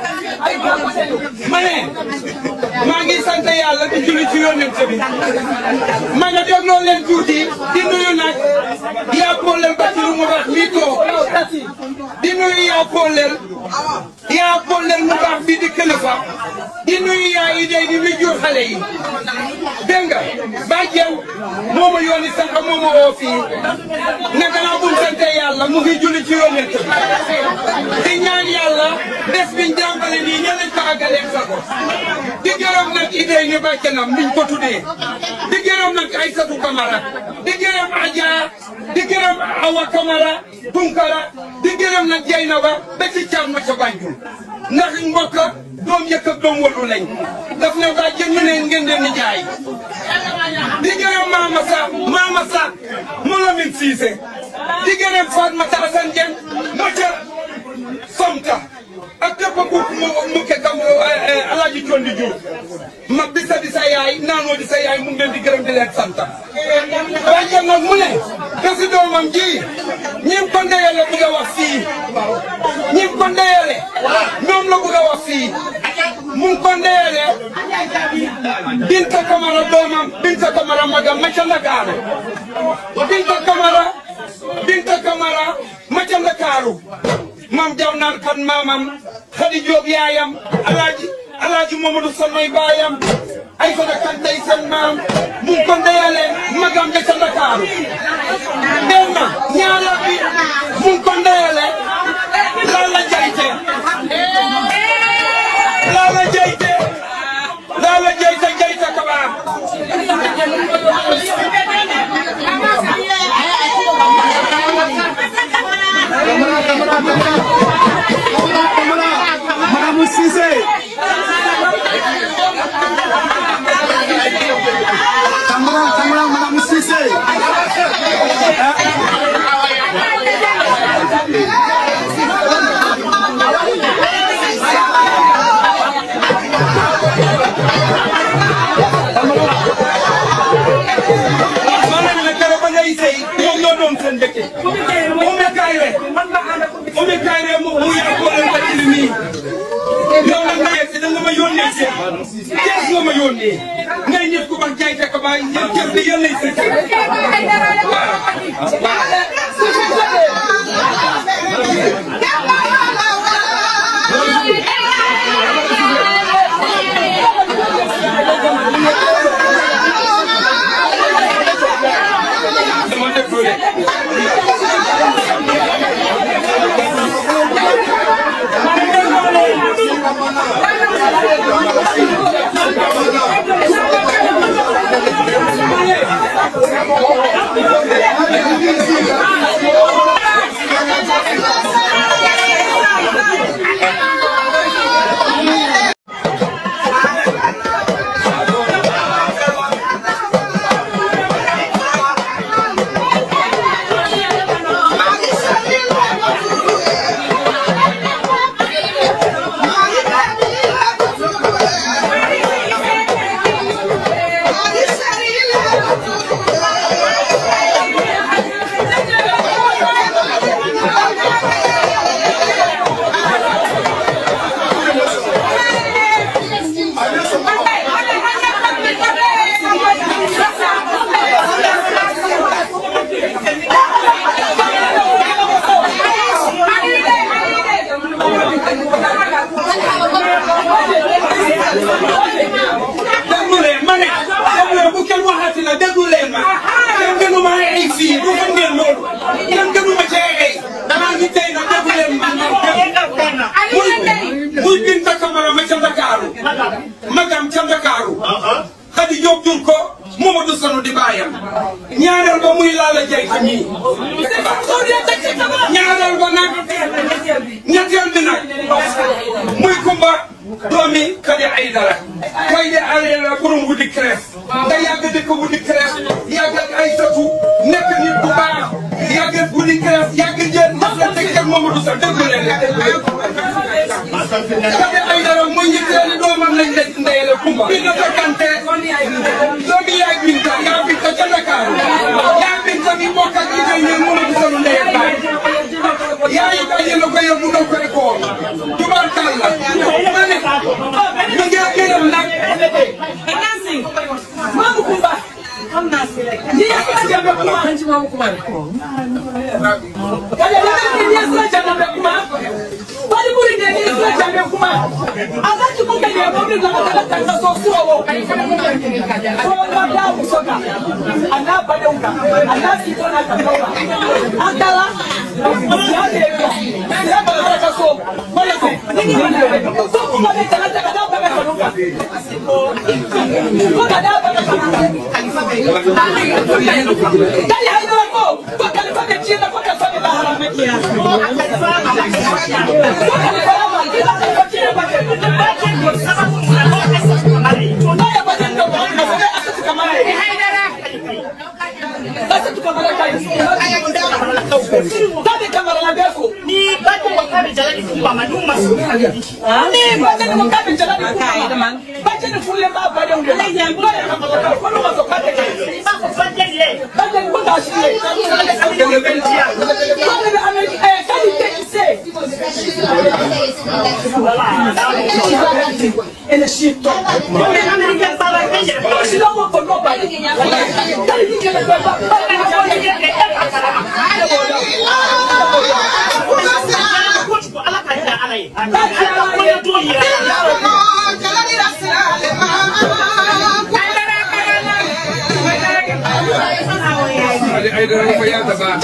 ma ne maa ngi sant yàlla di julli ci yonent bi ma ne dégloo leen tuuti di nuyu nag yaa Paulel Basiru mu baax mi toog di nuyu yaa Paulel yaa Paulel mu baax bi di kilifa di nuyu yaa idée di mi jur xale yi dégg nga bàjjen moo ma yónni sànq moo ma woo fii ne gannaaw bu ñu sante yàlla mu ngi julli ci yonent bi di ñaan yàlla bés biñ jàmbale nii ña lañ ko àggaleeg sa ko di gërëm nag idée ni bàjjenam niñ ko tuddee di gërëm nag Aïssatou Camara di gërëm Adja di gërëm Awa Camara Tunkara di gërëm nag Jeynaba ba ci Thiam ma ca Banjul ndax mbokk doom yëkk ak doom wadu lañ daf ne bàjjen ñu ne ngeen leen di jaay di gërëm Mama Sa Mama Sa mu Lamin Siise di gërëm Fatmata Asan Jeng ma ca Somta ak képp ku mu mu kekkam Alaaji Condi Diouf mag di sa di sa yaay naanoo di sa yaay mu ngi leen di gërëm di leen sant bàjjen nag mu ne bési doomam ji ñi ko ndeyale bëgg a wax fii ñi ko ndeyale ñoom la bëgg a wax fii mu ngi ko ndeyale Binta Kamara doomam Binta Kamara magam ma ca Ndakaaru Binta Kamara Binta Kamara ma ca Ndakaaru mam jaw naan kan maamam Xadi Jóob yaayam alaaji alaaji Mamadou Sanoy baayam ay fana kan tey seen maam mu ngi ko ndeyale magam ja ca Ndakaaru benn ñaareel bi mu ngi ko ndeyale Lalla Jayte Lalla Jayte Lalla Jayte Jayte Kabaar Madame Cissé. Camara, Camara, Madame Cissé. maanaam nag keroog ba ngay sëy ñoom ñoo doon seen dëkk Oumé Kayre Oumé Kayre mu mu yaa ko leen bàcc li nii yow nag nga yegg si da nga ma yónnee si kees nga ma yónnee ngay nit ku bax jaay fekk ba yéen kër bi yéen lay sëkk dama déglu de déglu leen ma ne déglu leen bu kenn waxati na déglu leen ma kenn gënu ma ay fii du xam ngeen loolu kenn gënu ma cee ay damaa ngi tey nag déglu leen ma muy muy Binta Kamara ma ca Ndakaaru magam ca Ndakaaru Xadi Jóob jur ko Mamadou Sanu di baayam ñaareel ba muy Lalla Jayte mii ñaareel ba nag ñetteel bi nag muy Kumba doomi Kadi Aydara Kadi Aydara borom Wudi Crèche nga yàgg dëkk Wudi Crèche yàgg ak Aysatu nekk nit bu baax yàgg ak Wudi Crèche yàgg jël mas la teg ak Mamadou Sa déglu leen Kadi Aydara mooy ñetteeli doomam lañ leen ndeyale Kumba bi nga fekkante doomi yaay Binta yaa Binta ca Ndakaaru yaa Binta mi bokk ak Idda ñeen Mamadou Sa lu ndey ak baay yaay moom kumare Kaya ni ni sila chama be kuma. Bali muri ni ni sila chama be kuma. Aga ki ko kaya mo ni la kala kala so so wo. So na da mu so ka. Ana ba de unka. Ana si ko na ka. Akala. Ya de ko. Ya ba ka ka so. Bali ko. Ni ni ni. So ko ba de kala kala ba ka ka unka. Ko ka da ba ka ka. Kaya ino ko. Ko kala ba ka china ko ka fa ni la haramekia. Ele chito. Si no voy por nobody. Dale, ni que le vuelva. ay dara ko yàlla baax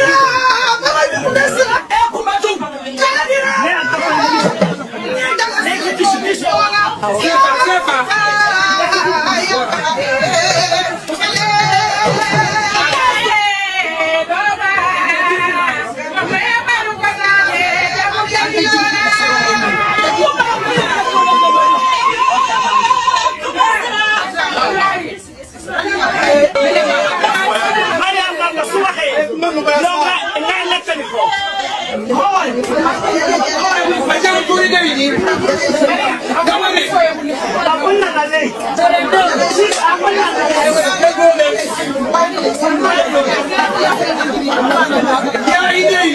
Macam tu dia ini. Kamu ni. Ya ini.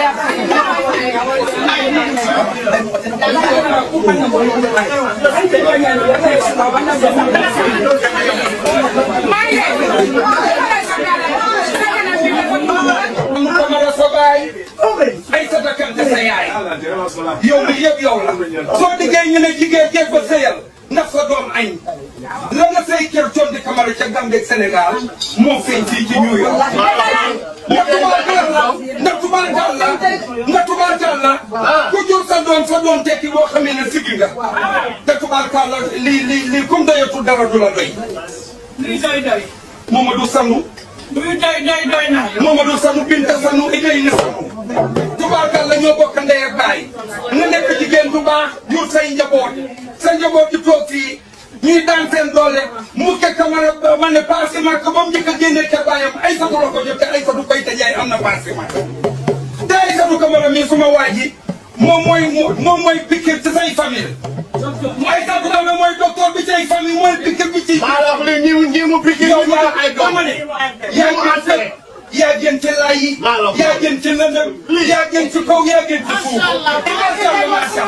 Kamara sa baay ay sa dakkante sa yaay yow mi yëpp yow la soo diggee ñu ne jigéen jéeg ba sëyal ndax sa doom añ la nga say kër condi Kamara ca Gambie Sénégal moo feeñ fii ci New York ndax tubaarkal la ndax tubaarkal la ndax tubaarkal la ku jur sa doom sa doom tekki boo xamee ne siggi nga te tubaarkal la lii lii lii comme doyatu dara du la doy Li doy doy. Mamadou Sanu Luy doy doy doy na. Mamadou Sanu Binta Sanu Idrissa Sanu tubaarkal la ñoo bokk ndey ak baay nga nekk jigéen bu baax jur say njaboot sa njaboot di toog fii ñuy daan seen doole mu ke Kamara ba ma ne paasement ba mu njëkk a génnee ca baayam ay sa la ko jot te ay sa du koy te jaay am na paasement te ay sa du Kamara mii suma waa ji moom mooy moom mooy piquet ci say famille ay sa du Kamara mooy docteur bi ci ay famille mooy piquet bi ci maa la wax ne ñi ñi mu piqué yow ñu yaa ay doom dama ne yaa gën ci yaa gën ci laay yi yaa gën ci lëndëm yaa gën ci kaw yaa gën ci suuf macha allah macha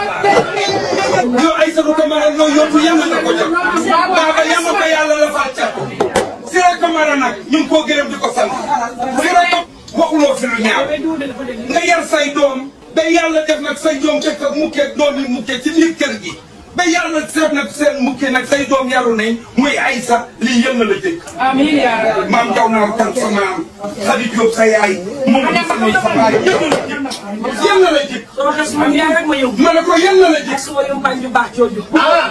allah yow ay sa du Kamara loo yóbbu yàlla na ko jot baaba yàlla ko yàlla la fal cat Sira Kamara nag ñu ngi koo gërëm di ko sant Sira Kam waxuloo fi lu ñaaw nga yar say doom ba yàlla def nag say doom dëkk ak mukkee doom yi mukkee ci biir kër gi ba yàlla seet nag seen mukkee nag say doom yaru nañ muy Aysa lii yël na la jëkk Amiin yaa rabbi. maam jaw naa kan sa maam Xadi Jóob sa yaay moom di sa sa baay yël na la jëkk yël na la jëkk Sama xas man yaa rek ma yow. ma ne ko yël na la jëkk Suma yow mbañ ju baax jooju.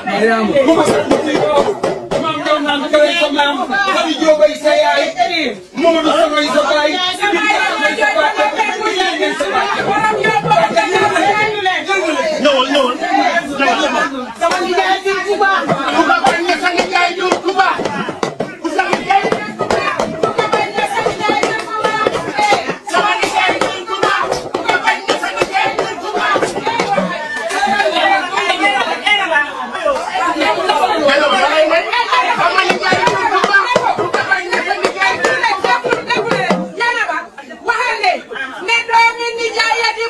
bu ma sa mukkee maam jaw naa kan sa maam Xadi Jóob ay sa yaay moom di sa may sa baay Binta sa may sa baay ñëwal ñëwal Sama nijaay bi Kuba. Kuba bañ na sa nijaay jur Kuba ku sa nijaay sama nijaay jur Kuba Kuba bañ na sa nijaay jur Kuba Hello, balay may sama nijaay jur Kuba Kuba bañ na sa nijaay jur Kuba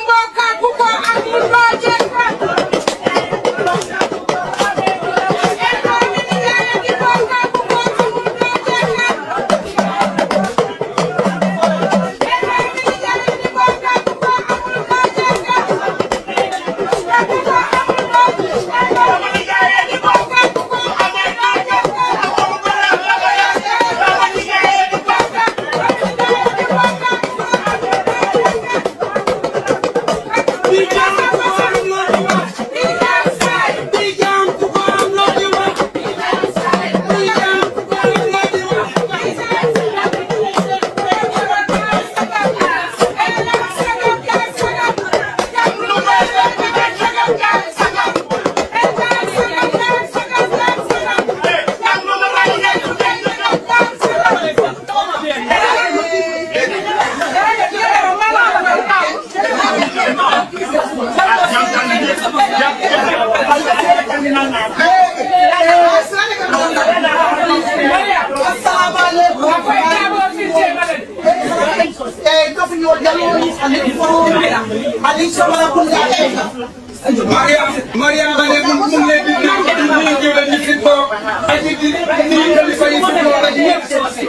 Mariam Mariam ba ne mu mu ngi leen di nuyu di nuyu jëwle ñi fi toog ak di di nuyu kilifa yi fi toog ak ñëpp.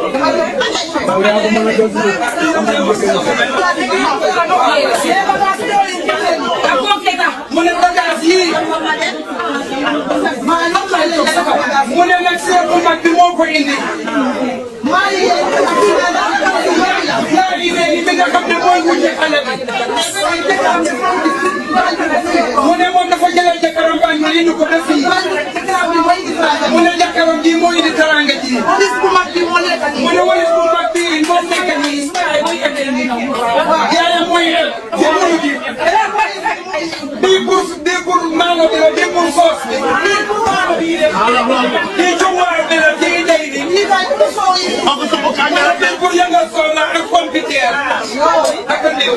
mu ne bagage yii mu ne nag seet bu mag bi moo ko indi. yaa ngi ne li nga xam ne mooy wujje xale bi. mu ne moom dafa jëlee jëkkëram ba ñu indi ko ba fii. mu ne jëkkëram ji moo indi taranga ji. mu ne walis bu mag bii moo nekk nii. yaayam mooy el. jëkkëru ji. bii pour bii pour maalo bi la bii pour soos bi. bii jumwaar bi la bii day bi. bii pour yëngal soxna ak computer. ak ndiw.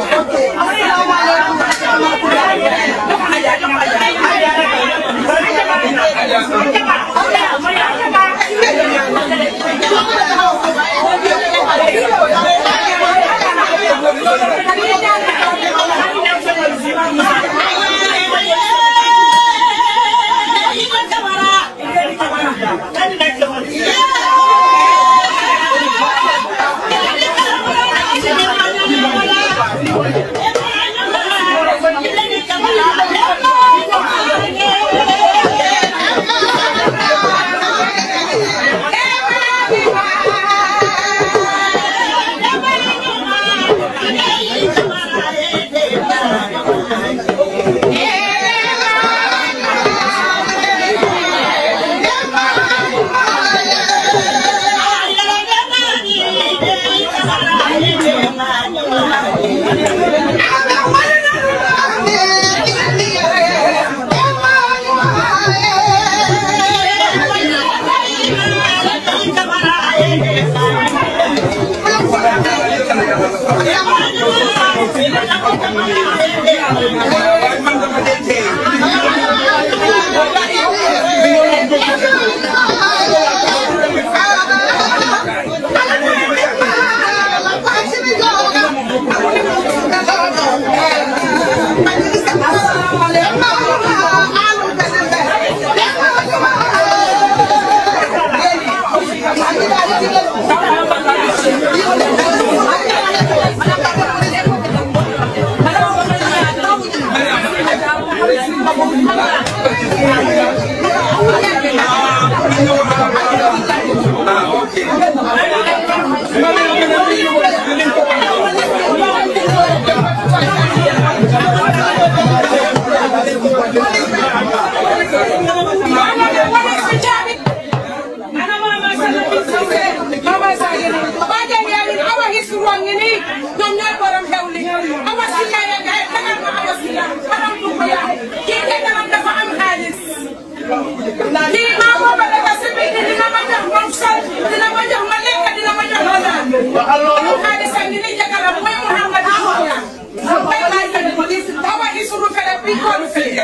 lii maa booba dafa si biir dina ma jox moom sol dina ma jox ma lekk dina ma jox ma naan. waxal loolu xaalis ak ni ni jakaram mooy Mouhamed Aouya. bay laay fene baba isuru fene bi koolu fene.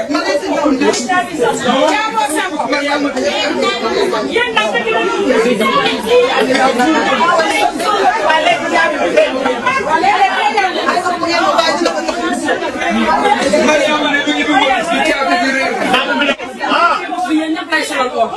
jaaboo sango. yéen nag dëgg Mariama ne du ñu bëgg a ci caabi bi réer. yéen ñëpp lay solal ko.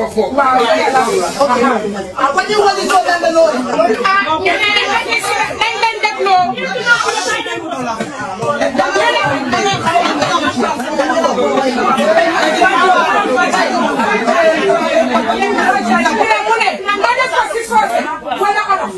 dafa foog. waaw ah ba ñu wali soo benn loolu. ah ñu ne nañ leen dégloo. mu ne nga def ko si soose wala olof.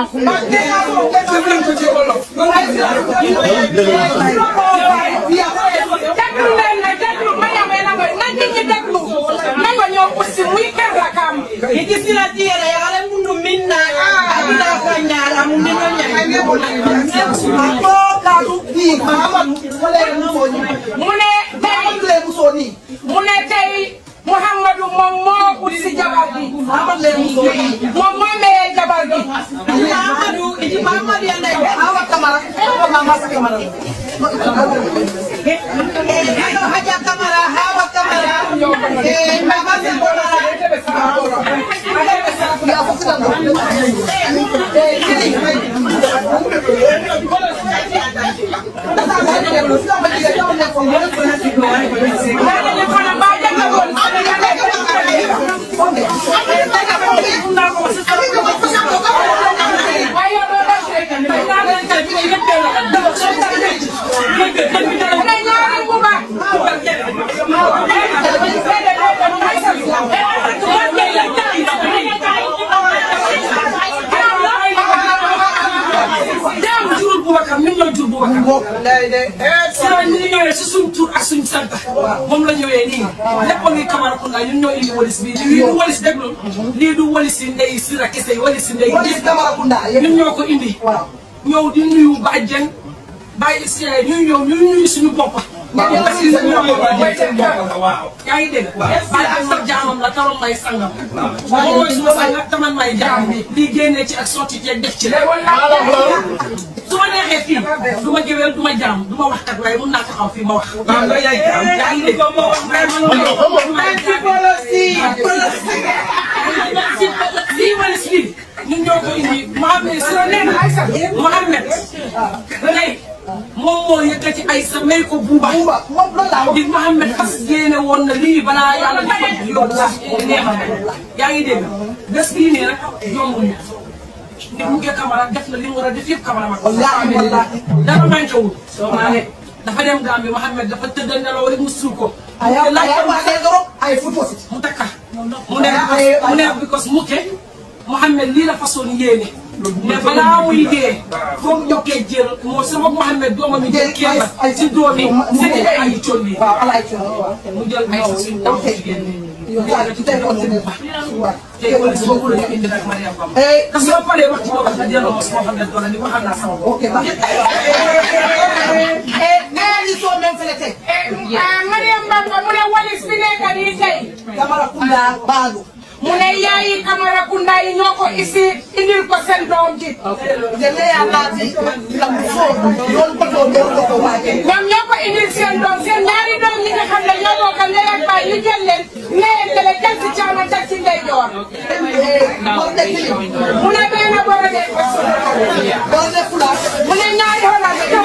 déglu leen ne déglu ma yamee na mooy na nit ñi déglu na nga ñëw aussi muy kër la kam. Ikisila tiyere yagale mundu minna aduna kanyala munino nyanya. Ako kaatu bii Mahamadu wala yéen a foo ñu. mu ne tey Mahamadu lee musoo nii. mu ne tey Mouhamadou moom moo ut si jabar gi. Mahamadu lee musoo nii. moom moo mayee jabar gi. Mahamadu iti Mahamadu yanda ibe. Awa Kamara ko Mama Sa Kamara. Ano haja kamara hawa kamara. Eh mama se kamara. yaa fo sitan do. Eh kili. Dasa ma ni dem sitan ma diga taw ne ko mo ko na ti do ay ko ni se. Dana ñu ko na ba jàng woon. waaye yow doo def rek. mu ne ñaari bu baax. jaam jurul Boubacar ñun ñoo jur Boubacar. si la ñu ñëwee si suñ tur ak suñ sant. moom la ñëwee nii. lépp a ngi Camaracounda ñun ñoo indi walis bi lii du walis déglu lii du walis si ndey si la kese walis si ndey. Walis Camaracounda ñun ñoo ko indi. ñëw di nuyu bàjjen bàyyi si ñuy ñëw ñu nuyu suñu bopp. waaw parce que ñoo ko bàjjen waaw. yaa ngi dégg. bàyyi ak sa jaamam la taroon may sangam. moom mooy suma sang taman may jaam lii génnee ci ak sotti ci ak def ci la. su ma neexee fii du ma géwél du ma jaam du ma waxkat waaye mun naa taxaw fii ma wax. waaw loolu yaay jaam yaa ngi dégg. lii wala si lii ñun ñoo ko indi Mohamed si la nee na Mohamed tey moom moo yëkkati ay sa may ko buuba. Buuba moom loolu laa wax. di Mohamed fas yéene woon na lii balaa yàlla dafa yóbbu sax yaa ngi dégg bés bii nii rek yombul ñu. ni mu ngi Camara def na li mu war a def yëpp Camara ma ko. Wallaahi wallaahi. dara manqué wul. maa ne dafa dem Gambie Mohamed dafa tëdd nelaw rek mu suul ko. Aya aya wa de goro ay football si. mu takka mu ne mu ne because mukke Mohamed lii la façon yéene mais balaa muy dee foog ñokkee jël moo sama Mohamed doomam yi jël kenn ci doom yi sëñ bi ay colli waaw ala ay coono waaw. mu jël ay sa suñu taw jigéen yow yaa ci tey kon si bu baax. waaw. tey wala si boobu la ñu indi nag Mariam Bamba Eh, te soo paree wax ci boobu nga delloo ma sama Mohamed doole ni waxal naa sama bopp ok baax. Eh, nee ni soo même fële tey. ah Mariam Bamba mu ne walis bi nekk nii tey. Camaracounda Baalu. mu ne yaayi Camaracounda yi ñoo ko isi indil ko seen doom ji. te ne yaa naati la mu soo yoon ko too doon ko ko waajee. ñoom ñoo ko indil seen doom seen ñaari doom yi nga xam ne ñoo bokk ndey ak baay ñu jël leen nee tele jël ci caama teg ci ndeyjoor. Bor de kili. mu ne benn boro de Bor de fula. mu ne ñaari xoolal de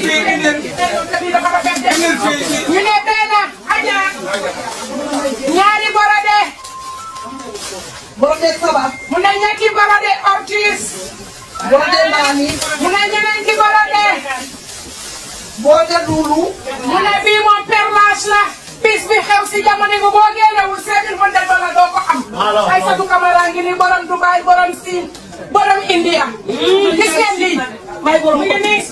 ñu ne benn aja ñaari boro de Bor de saba. mu ne ñetti boro de ortis Bor de naani. mu ne ñeneenti boro de Bor de duulu. mu ne bii moom perlage la bis bi xew si jamono bi boo génnewul cinq mille mën de la doo ko am Aïssatou Camara ngi ni borom Dubaï borom Siin borom India gis ngeen lii may borom ngi nii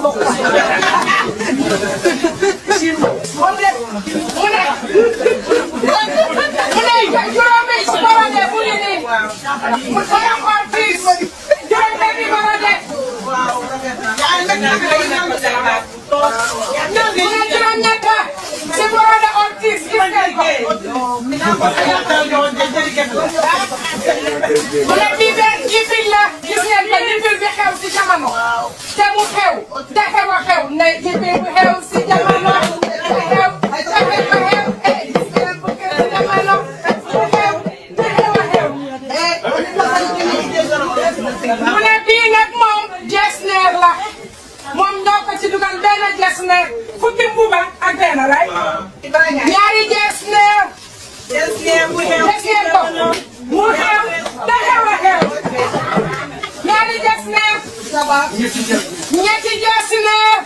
mu ne mu ne mu ne juróomi borode mu ngi nii mu borom xool fii juróomi borode mu ne juróom ñett si borode ortis gis ngeen ko mu ne bii benn jibil la gis ngeen ko jibil bi xew si jamono te mu xew te xew a xew ne jibil bi xew si jamono te xew te xew a xew eh gis ngeen bu xew si jamono mu xew te xew a xew mu ne bii nag moom jesneer la moom ñoo ko ci dugal benn jesneer fukki mbuba ak benn lay ñaari jesneer Yes, ngeen mu xew. Des ngeen ko. mu xew te xew a xew. ñaari des neef. ñetti des neef.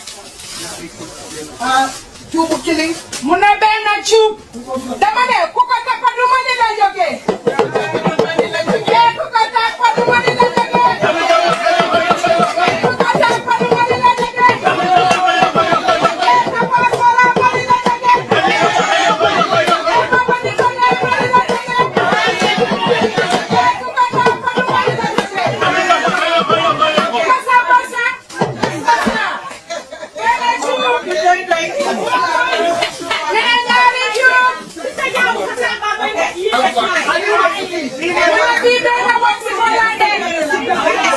cuubu kiling. mu ne benn cuub. dama ne ku ko tappa du ma ni la jógee. eh ku ko tappa du ma ni la jógee. ku ko tappa du ma ni la jógee. eh tappa sora ma ni la jógee. eh papa ni ko ne ma ni la jógee. eh ku ko tappa du ma ni la jógee. basa basa. basa. benn cuub. nee ñaari cuub. bii benn bopp si Hollande.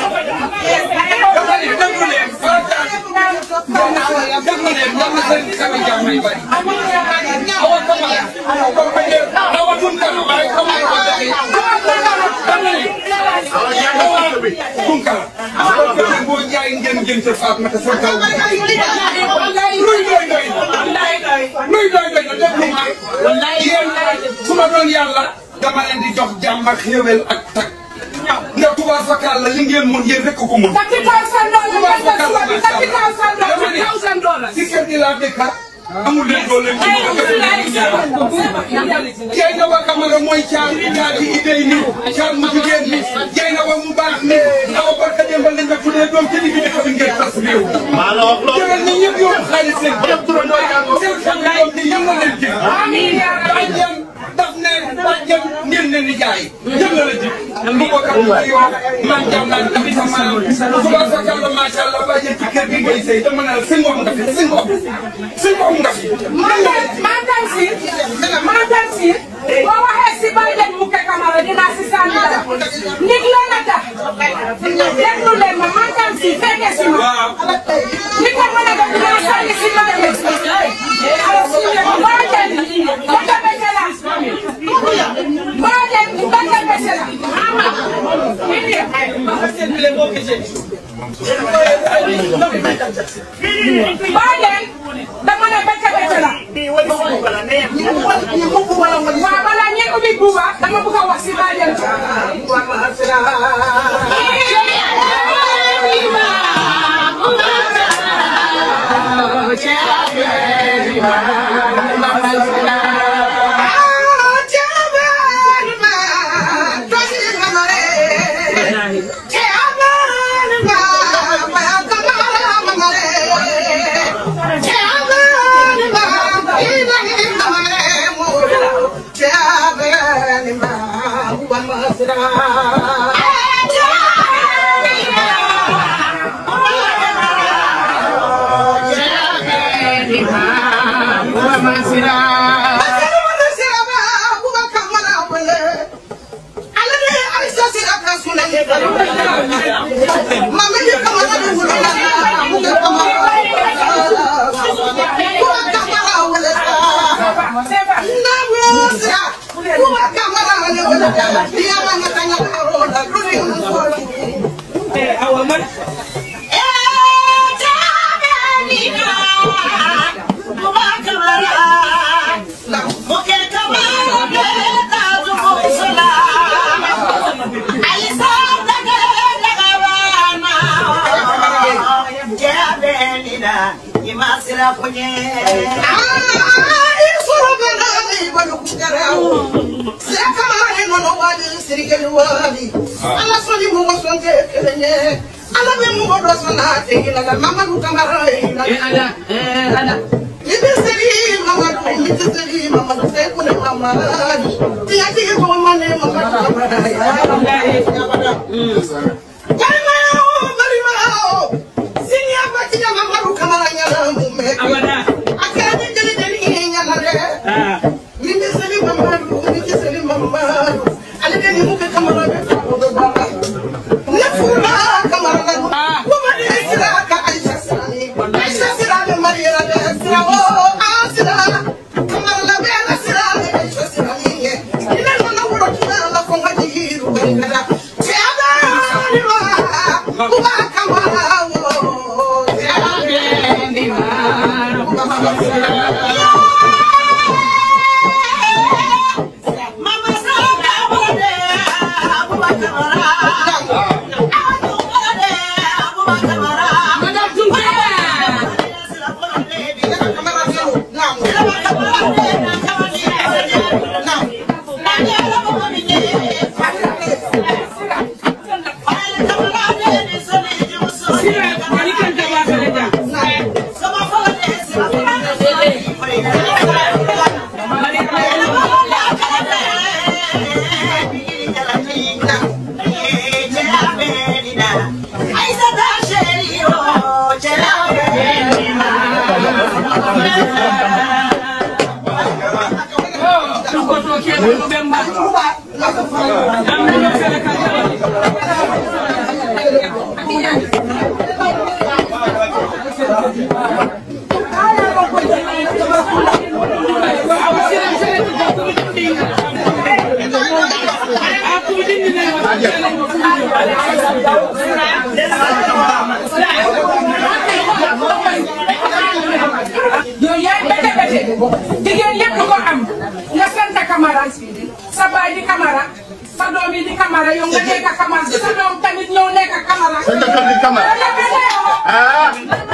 déglu leen yàlla seen sama jàmm yi bari. awa kama awa kama awa tun kama waaye kama awa dafay. dama ne awa tun kama. awa kama boo jaay ngeen ngeen sa faat ma te sa kaw. luy doy doy na. luy doy doy na déglu ma. yéen su ma doon yàlla dama leen di jox jàmm ak xéwal ak tak. nga tubaab fakkaal la li ngeen mun yéen rek ko mun. thirty thousand dollars thirty thousand dollars. si kër gi laa dëkk amul leen doole ci jey na wa kamara mooy caal ñaati idée ni caal mu jigéen ni jey na wa mu baax ni awa barka démbal lañ ma tuddee doom ci digg dëkk bi ngeen tas réew jëgal ñi ñëpp yóbbu xaalis leen ñëpp turandoo yaa ko seen xam doom ni yëngal leen ji bàjjen daf ne bàjjen ngeen ne ni jaay yëngal la ji bu ko kam yoo man jam naan tamit sa maam suba sa kàlla macha allah bàjjen ci kër gi ngay sëy dama ne la sëñ ngoom nga fi sëñ ngoom sëñ ngoom nga fi Mantan si mantan si boo waxee si Biden Muke Camara dinaa si sànni dara nit la nata déglu leen ma mantan si fekke si ma li ko mën a def dinaa sànni si Biden Biden baka bese la Biden baka bese la Biden dama ne baka bese la waaw balaa ñeent ubbi buuba dama bëgg a wax si Biden yooyu yaay bete bete jigéen yëpp ko am nga sant Camara sa baay di Camara sa doom yi di Camara yow nga nekk Camara sa doom tamit ñëw nekk Camara. Sa jëkkër di Camara. ah.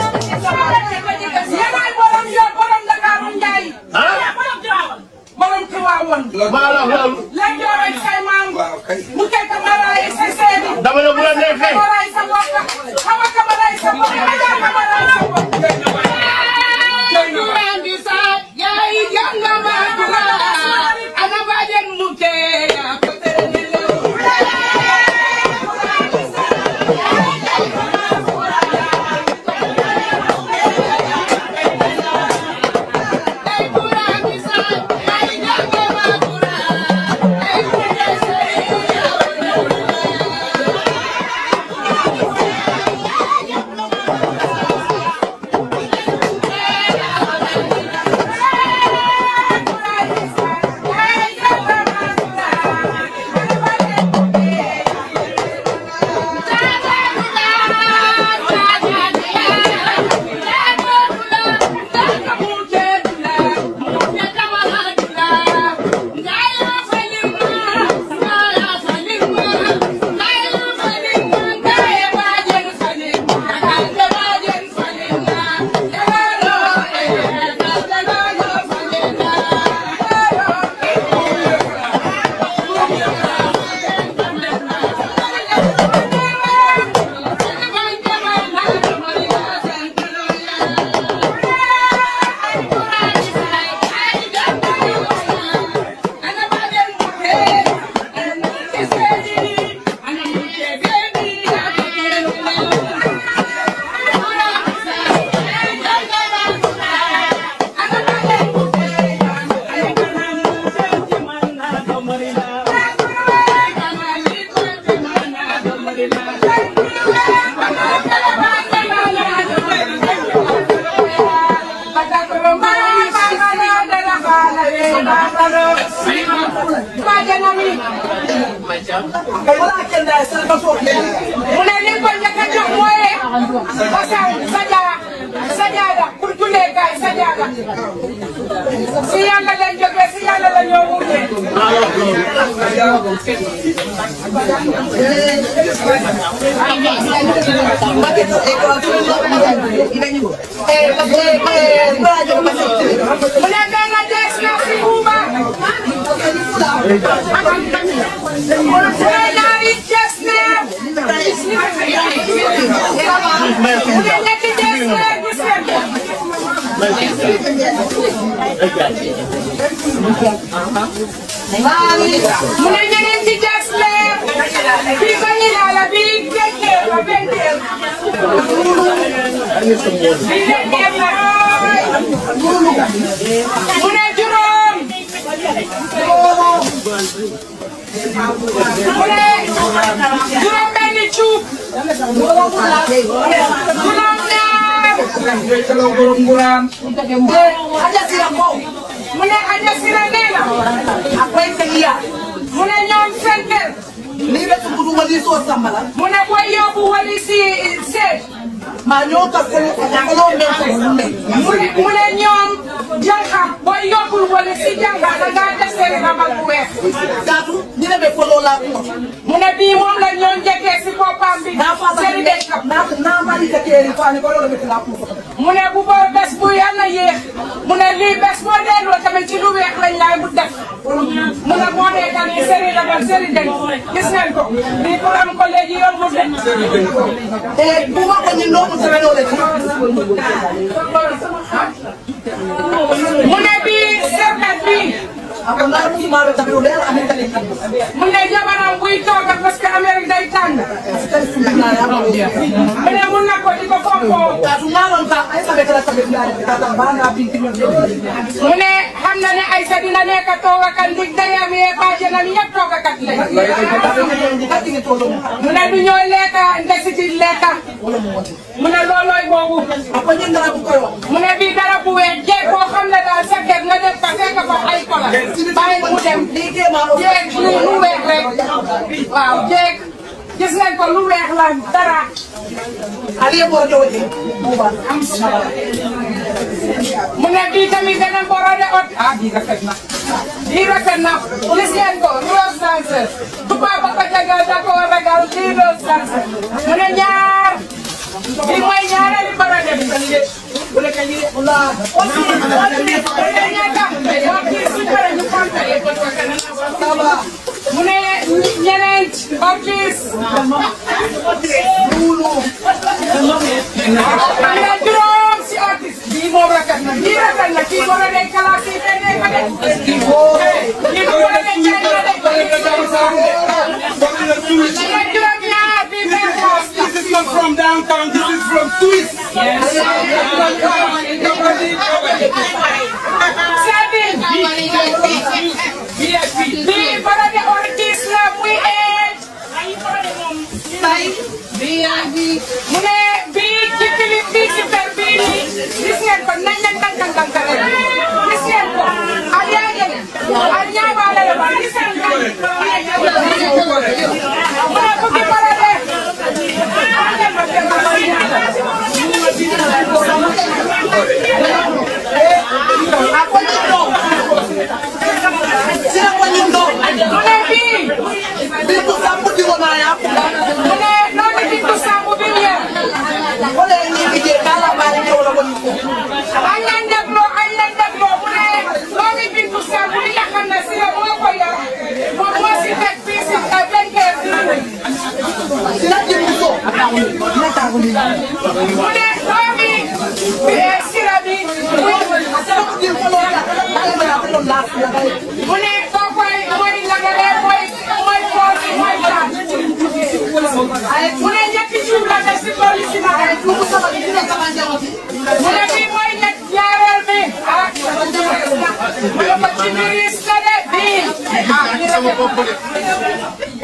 yéenay borom yoon borom Ndakaaru Njaay. borom Tiwaawoon. maa la wax loolu. léegi yow rek say maam. mu kay Camara yi sa seedi. dama ne bu la neexee. Camara yi sa mbokk. xama Camara yi sa mbokk. Aja Camara yi sa mbokk. mu ne li ko njëkk a jox mooy basal sajaa sajaada pour jullee gaay sajaada si yàlla lañ jógee si yàlla la ñoo wutee mu ne benn des na si Buuba mu ne ñaari des na mu ne ñetti des na gis ngeen mu ne ñeneen ci des na bii vanilla la bii benteer la benteer bii benteer la mu ne juróom mu ne juróom benni cuub juróom ñaar mu ne Adja Sira nee na mu ne ñoom seen kër Ni be tukudu wali so sambala. mu ne booy yóbbu wali si seet Ma ñoo ka ko ko me ko me. mu ne mu ne ñoom jànka booy yóbbul wali si jànka da ngaa desee rabal bu weex Datu ni be ko lo la ko. mu ne bii moom la ñoon njëkkee si boppam bi Na fa seen ba dëkk na na ma ni ka teri fa ni ko lo be la ko. mu ne bu boo bés bu yàlla yéex mu ne lii bés boo delloo tamit ci lu weex lañ laay bu def mu ne boo dee tamit seri rabal seri den gis ngeen ko lii pour am ko léegi yombul de Eh bu ma ko ni no mu tere lo le. mu ne bii serkat bii Ako na ni maa be tabiru leer amin kali mu ne jabaram buy tooga parce que Amérique day tàng mu ne mun na ko di ko fompoo kaatu ñaaron ka ay sabe kala sabe ndaare tata bana pinti ñon mu ne xam na ne Aïssa dina nekk toogakat ndig dayam yee bàjjenam yëpp toogakat lañ mu ne du ñooy lekka ndesiti lekka mu ne loolooy boobu mu ne bii dara bu weex jeeg boo xam ne daal sa kër nga def fa fekk fa ay kola bàyyi mu dem jeeg lu lu weex rek waaw jeeg gis nañ ko lu weex la dara aliye boo jowati mu ne bii tamit beneen borode ot ah bii rafet na bii rafet na gis ngeen ko rose dancer tubaab ba ko jagal da ko ragal bii rose dancer mu ne ñaar bii mooy ñaareelu borode bi bu le kañi de la ñaata wax kii su pare ñu compter mu ne ñeneent ortis am na juróom si ortis bii moom rafet na bii rafet na kii boo dee kalaas yi te dee ko de kii boo dee cay na de juróom ñaar bii benn poos This is not from downtown, this is from Swiss. bii boo dee ortis la muy eej mu ne bii ci clip bii ci per bii nii gis ngeen ko nañ leen tànkal tànkal rek gis ngeen ko ak yaa ngeen ak ñaabaale la ba gis ngeen ko mu ne ku ci bara de mu ne bii bii bu sambu di ko naa yaa mu ne noonu bintu sambu bi mu yor ko le ni liggéey kala baari ñëw la ko ñu ko añ leen dégloo añ leen dégloo mu ne doomi bintu sambu li nga xam ne si la moo ko yor moom moo si teg fii si benkeer dina jëm so dina taagu ni mu ne doomi sira bi mu ne koo koy mooy lagale mooy mooy pool bi mooy taat mu ne ñetti suuf la def si tool yi si naka mu ne bii mooy ñett ñaareel bi ah mu ne ko ci biir la de bii ah ñu ne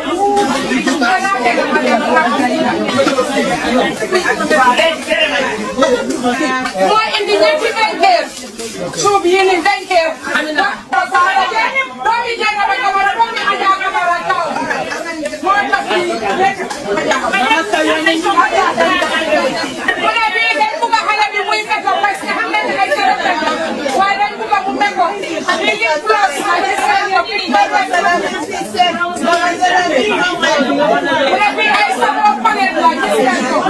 mooy indi ñetti benkeer suuf yi ni benkeer doomi jagaba gabara doomi aja gabara kaw moo tax fii nekk mu ne bii dañ bugg a xale bi muy meko parce que xam nañ ne ay kër waaye dañ bugg a mu meko bii yëpp plus la gis ngeen ko bii mu ne bii ay saboo palet la gis ngeen ko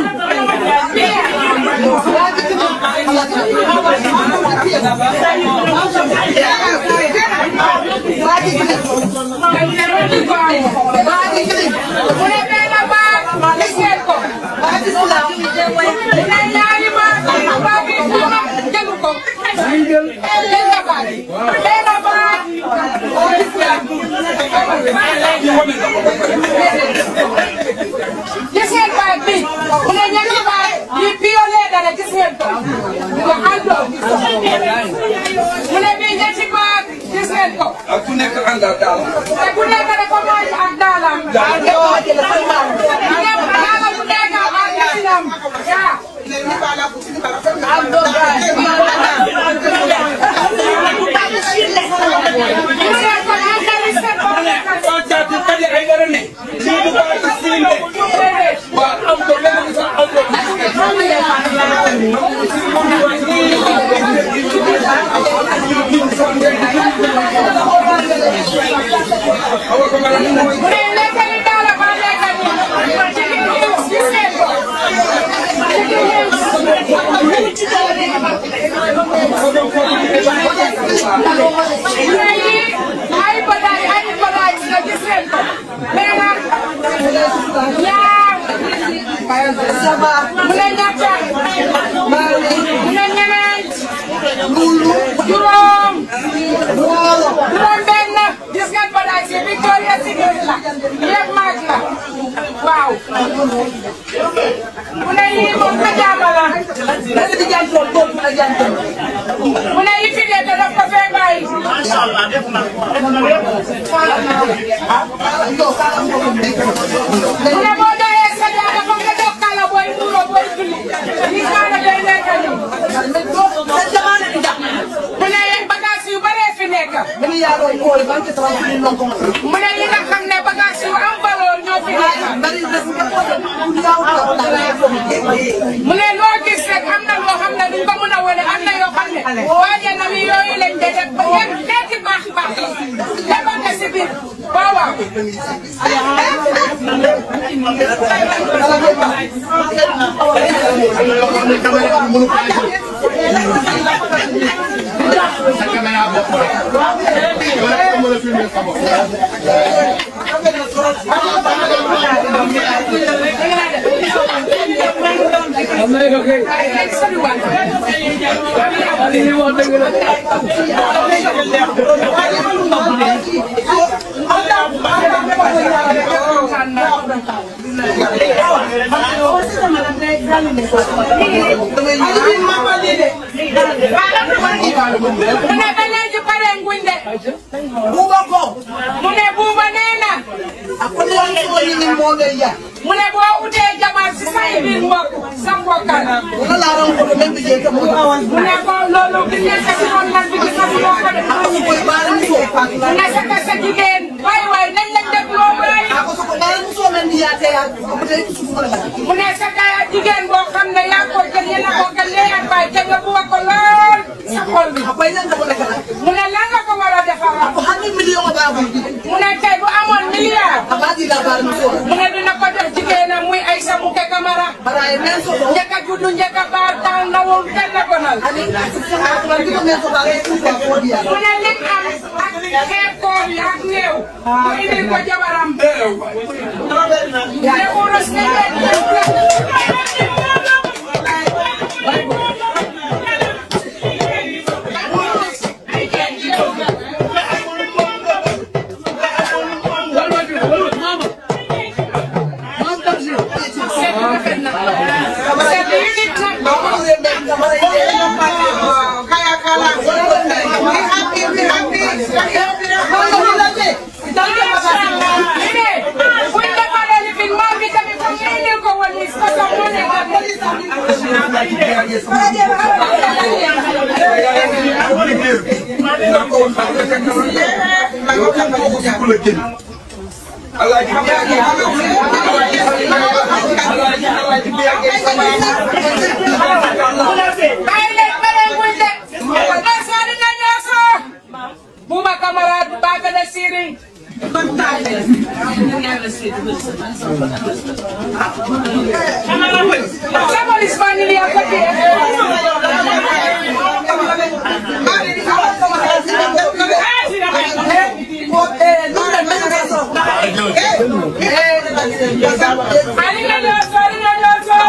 mu ne benn baat gis ngeen ko mu ne ñaari baat baat bi dama jëlu ko benn baat benn baat gis ngeen baat bi mu ne ñetti baat yi piolee dara gis ngeen ko nga àndo mu ne bii ñetti baat gis ngeen ko ak ku nekk àndal daal. te ku nekk dafa mooy ak daalam daala bu nekk ak dasinam yaa gis ngeen ko ak dali seen bopp nekk Soo caati kadi ay dara ne. Lii du baax ci siin de. Waaw am ko lenn sa am ko. mu ne lekkali daala ba lekkali chicken wings gis ngeen ko chicken wings mu ne yii ay badaay ay badaay la gis ngeen ko benn ñaar mu ne ñetta mu ne ñeneent juróom juróom benn gis yëpp maag la waaw mu ne yii moom ka jaama la mu ne yi fi nekk daf ko fee bàyyi mu ne boo doyee sa jaama foog nga doog kala booy muuroo booy julli ni kaala day nekk nii mu ne bagage yu bare fi nekk mu ne yi nga xam ne bagage yu am valeur ñoo fi nekk mu ne loo gis rek am na loo xam ne duñ ko mën a wane am na yoo xam ne waaye na mi yooyu lañ de def ba yéen xeeti baax baax la defal nga si biir waaw waaw mu ne ba léegi pare nguñ de buuba ko mu ne buuba nee na mu ne boo utee jabar si say biir mbokk sa mbokkal mu ne ko loolu bi ngeen sa si woon nag bi gis na si boo ko def mu ne sa kese jigéen waay waay nañ leen def loo waay mu ne sa kaya jigéen boo xam ne yaa ko gën yéen a ko gën lee ak baay te nga buga ko lool sa xol bi mu ne lan nga ko war a defaral mu ne tey bu amoon milliard mu ne dina ko jox jigéenam muy ay sa muke kamara njëkk a juddu njëkk a baar taal ndawul kenn gonal mu ne lim am ak xeeb koor yi ak néew mu indil ko jabaram ne urus ne Buma camarada baga da Siri. Sama Ismail ya kopi. Ali na nyoso, ali na nyoso.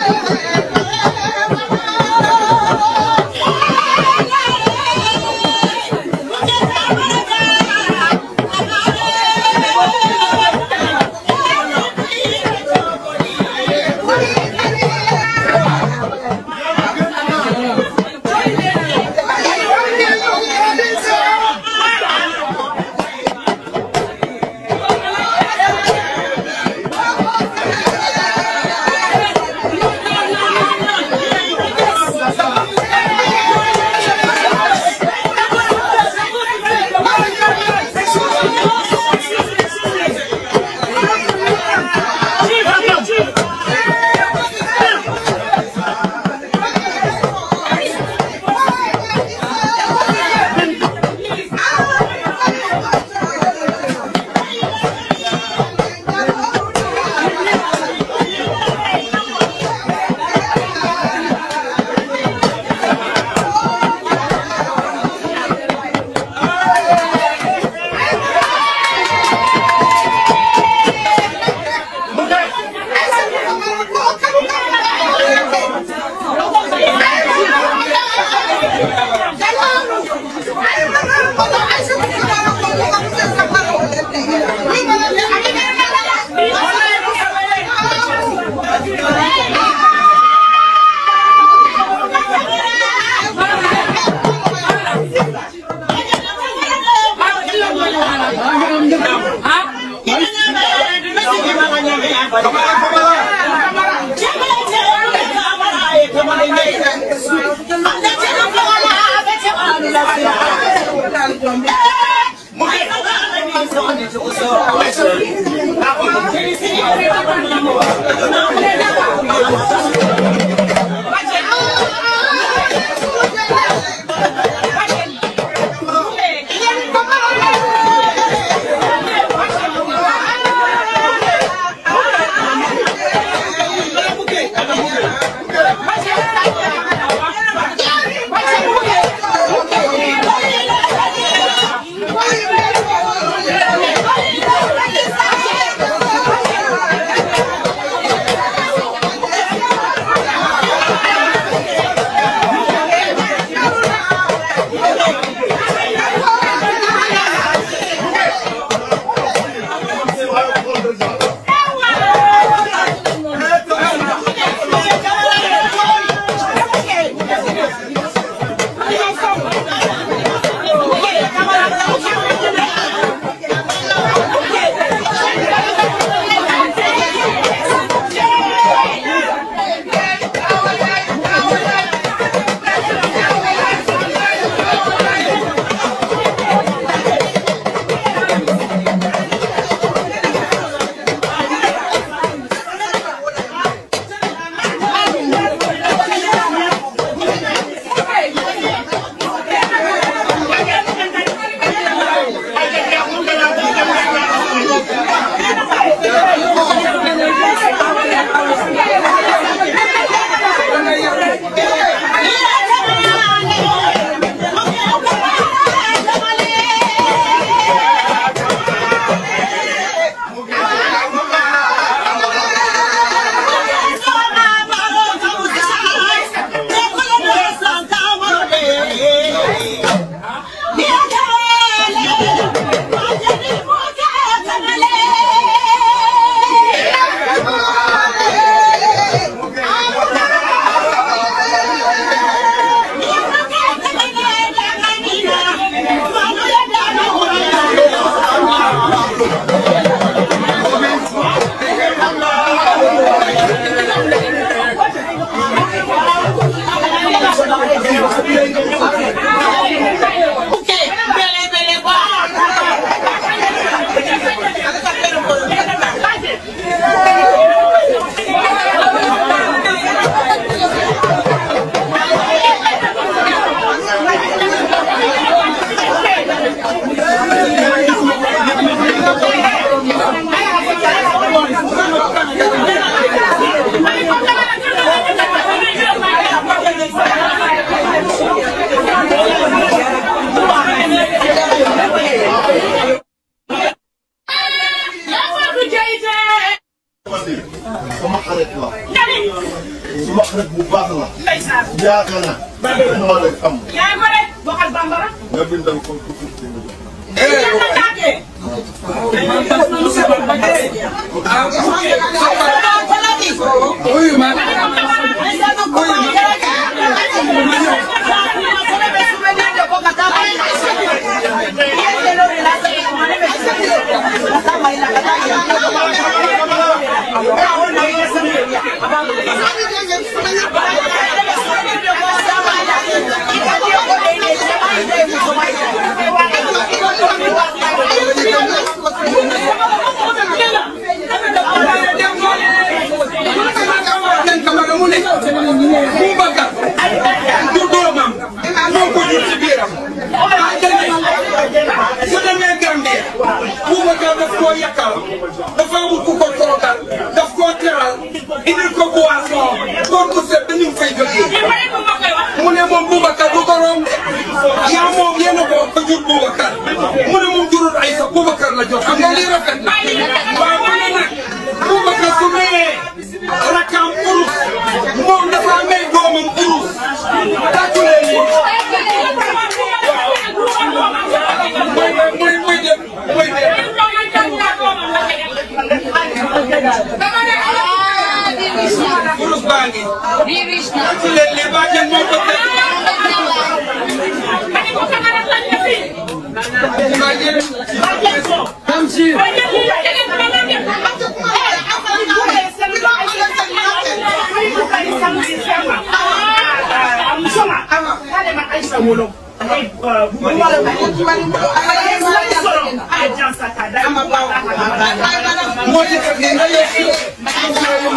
Thank suma xarit bu baax la. ndeysaan. yaakaar naa. moo la am. yaa ngi ko de waxal bambara. nga bindal ko ko yàlla tàggee. Boubacar du doomam moo ko jur ci biiram su demee Gambie Boubacar daf koo yàkkal dafa amul ku ko toogal daf koo teral indil ko boisson góor gu set dañu fay jógee mu ne moom Boubacar du borom de yaa moom yéen a ko ko jur Boubacar mu ne moom jurul ay sa Boubacar la jox xam nga lii rafet na waaw mu ne nag Boubacar su mayee rakam urus moom dafa may doomam urus tàccu leen nii mooy mooy mooy dem mooy dem urus baa ngi tàccu leen nii baa jën moo ko teg baa jën moo ci teg nii nga yegg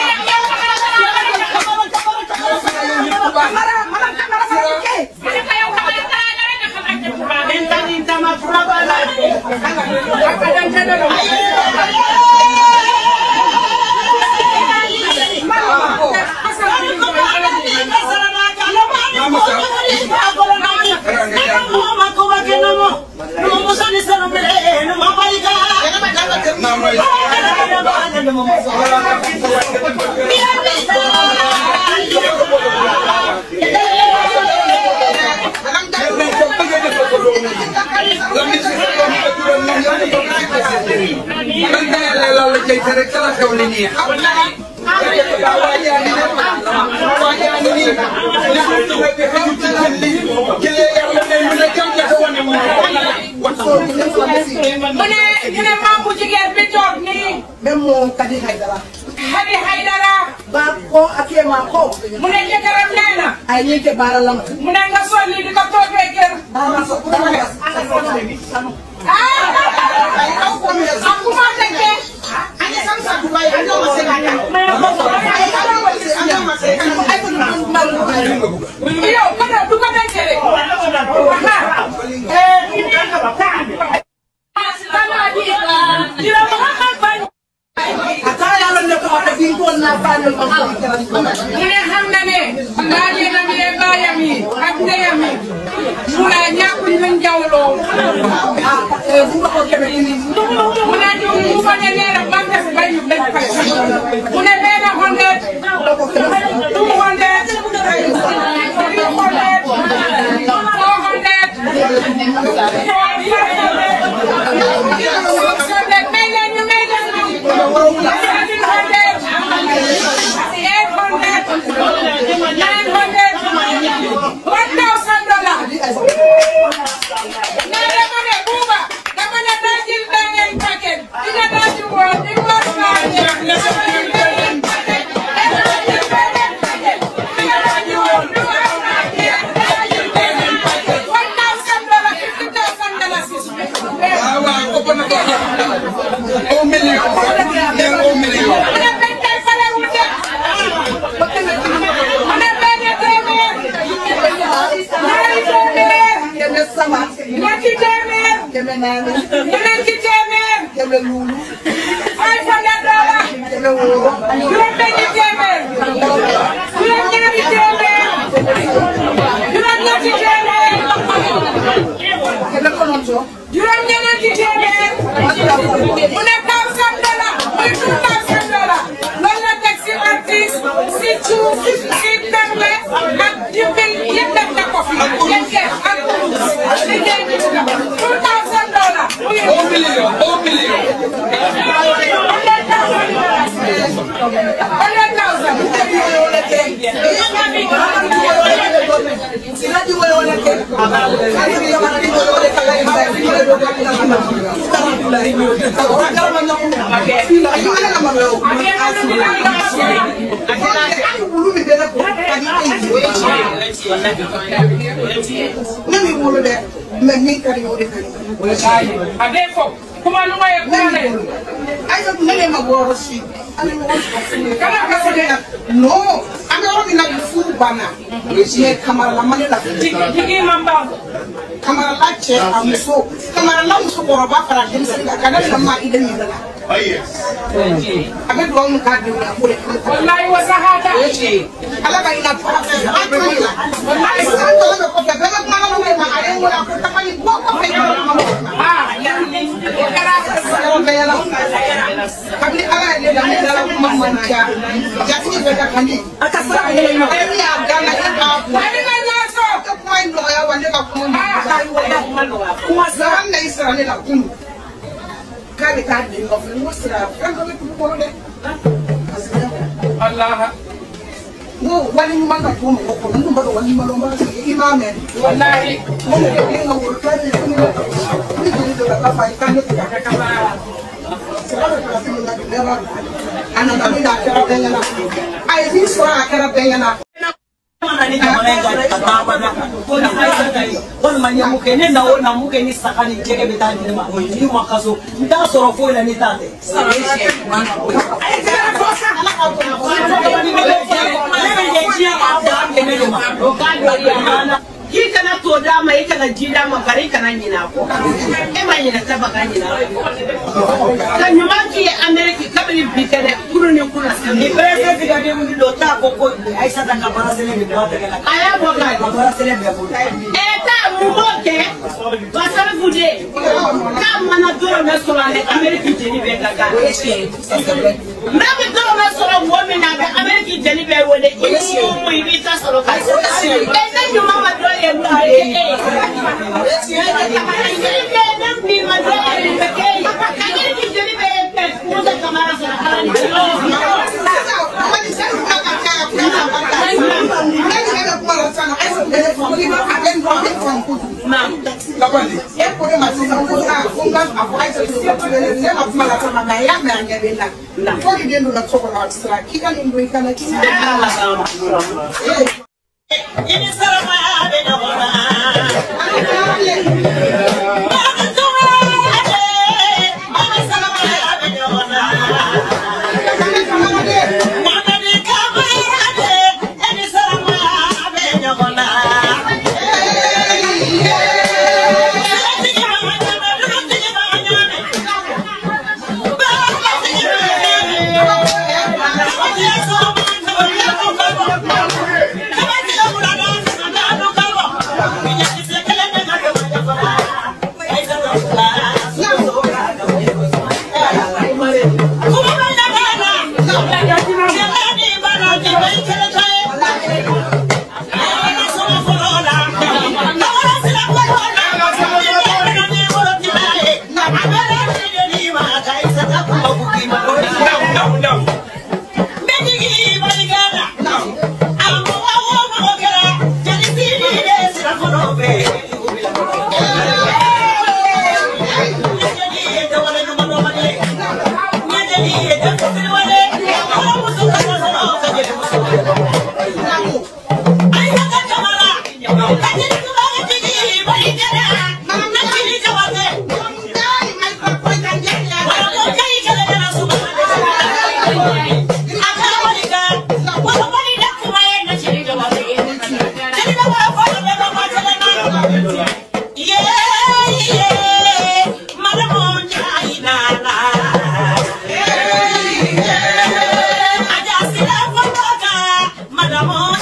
man kay la la la cay tere kala xew li nii xam nga waa yaa ngi ne waa yaa ngi nii li mu tudd bi xew ci seen li jëlee yàlla ne mu ne jam jafe wane mu mu ne ñu ne maam bu jigéen bi toog nii. même moo Kadi Haydara. Hadi Haydara. ba ko ake ma ko. mu ne jëkkëram nee na. ay ñi ke baara lam. mu ne nga sol lii di ko toogee kër. ah. ak ku ma tekkee. yow ko da du ko dencee de. ata yàlla ne ko ata bi ko na bañol ko mu ne xam na ne baajenam yi baayam yi ak ndeyam yi mu ne ñàkkuñ luñ jawloo mu ne ñu mu fa ne nee na ban def bayu dañ fay mu ne benn hundred two hundred three hundred four hundred six hundred may leen ñu may leen ñu seven hundred eight hundred nine hundred one thousand dollars nee dama ne buuba dama ne daa jël beneen paquet di nga daa ci woon di war naa ñëw dama jël beneen paquet dama jël beneen paquet di nga daa ci woon di war naa ñëw dama jël beneen paquet one thousand dollars fifty thousand dollars waaw waaw ëpp na ko un million neen un million mu ne benn tey fale wu de mu ne benn téeméer ñaari téeméer ñetti téeméer ñeenti téeméer five hundred dollars juróom benni téeméer juróom ñaari téeméer juróom ñetti téeméer juróom ñeenti téeméer mu ne thousand dollars muy two thousand dollars loolu la teg si artiste suuf si perle ak dimbal yëpp def na ko fi yëpp ak kurus liggéey bi ci la two thousand dollars un million un million hundred thousand ade fo kuma numa ye kuma na ye kala ka se de no an bɛ yɔrɔ min na bi furu banna cɛ kamarala mali la tigi man ban kamarala cɛ a muso kamarala musokɔrɔba fara denmisɛnnin kan ka ne ka maa i de nin la a bɛ dugawu min k'a denw ye a b'o de kɛ wallahi wa sahada ala ka ina fara fɛ a to nin la hali sisan tɔlɔ bɛ kɔfɛ bɛɛ bɛ kuma ɲɔgɔn ye ma a ye n wele a ko tabali bɔ kɔfɛ i ka kuma o kɛra yɔrɔ bɛɛ yɛlɛ kabini ala ye ne da ne dala kuma man ca jatigi bɛ ka kan di a ka sira bɛ yɛlɛ ɲɔgɔn e min y'a gana e k'a kun ale ma ɲɔgɔn sɔrɔ ka kuma in nɔgɔya wa ne ka kuma ma kuma sara na i sara ne la kunu k'a bɛ taa den nɔfɛ n ko sira fɛn dɔ bɛ dugu kɔnɔ dɛ allah n ko wali ɲuman ka to mɔgɔ kɔnɔ n tun b'a dɔn wali ɲuman dɔn b'a sigi i m'a mɛn wallahi n ko mɔgɔ den ka wolo fɛn de ye ni joli dɔ ka fa i ka ne tigɛ ka kaba sira bɛ ka fini na bi bɛɛ b'a dɔn a nana min na a kɛra bɛɛ ɲɛna a ye min sɔrɔ a kɛra bɛɛ ɲɛna ni jamana in ka ka taa bada ko ni ayisa ta ye walima ɲɛmu kɛ ne na o na mun kɛ ni saga ni jɛgɛ bɛ taa di ne ma o ye ma kaso n t'a sɔrɔ foyi la ni t'a tɛ. K'i kana to d'a ma i kana ji d'a ma bari i kana ɲinɛ a kɔ e ma ɲinɛ ta ba ka ɲinɛ a kɔ ka ɲuman k'i ye Amérique kabini bi kɛ dɛ kunu ni kuna ni bɛrɛ fɛn den wuli dɔ t'a ko ko ayisa ta ka baara sɛnɛ bɛ bɔ a tɛgɛ la. a y'a bɔ k'a ka baara sɛnɛ bɛɛ bolo. ɛ taa mun b'o kɛ basafu de k'a mana dɔrɔmɛ sɔrɔ a bɛ Amérique jeli bɛɛ ka kan n'a bɛ dɔrɔmɛ sɔrɔ mɔgɔ min na a bɛ Amérique jeli bɛɛ wele i mun i b'i ta sɔrɔ ka ɛ ne ɲuman ma dɔ ye mun bɛ kɛ e ye jeli bɛɛ ne min ma dɔ ye mun bɛ kɛ e ye Amérique jeli bɛɛ bɛɛ Musa Kamara sɔrɔ ala ni tabali e ko ne ma sisan ko aa ko n ka a fɔ ayisa to ne ma kuma la sama nka a y'a mɛn a ɲɛ bɛ n na fo ni den donna so kɔnɔ a bɛ siran k'i ka nin don i kana k'i I ni saramaya bɛ ɲɔgɔn na. Madam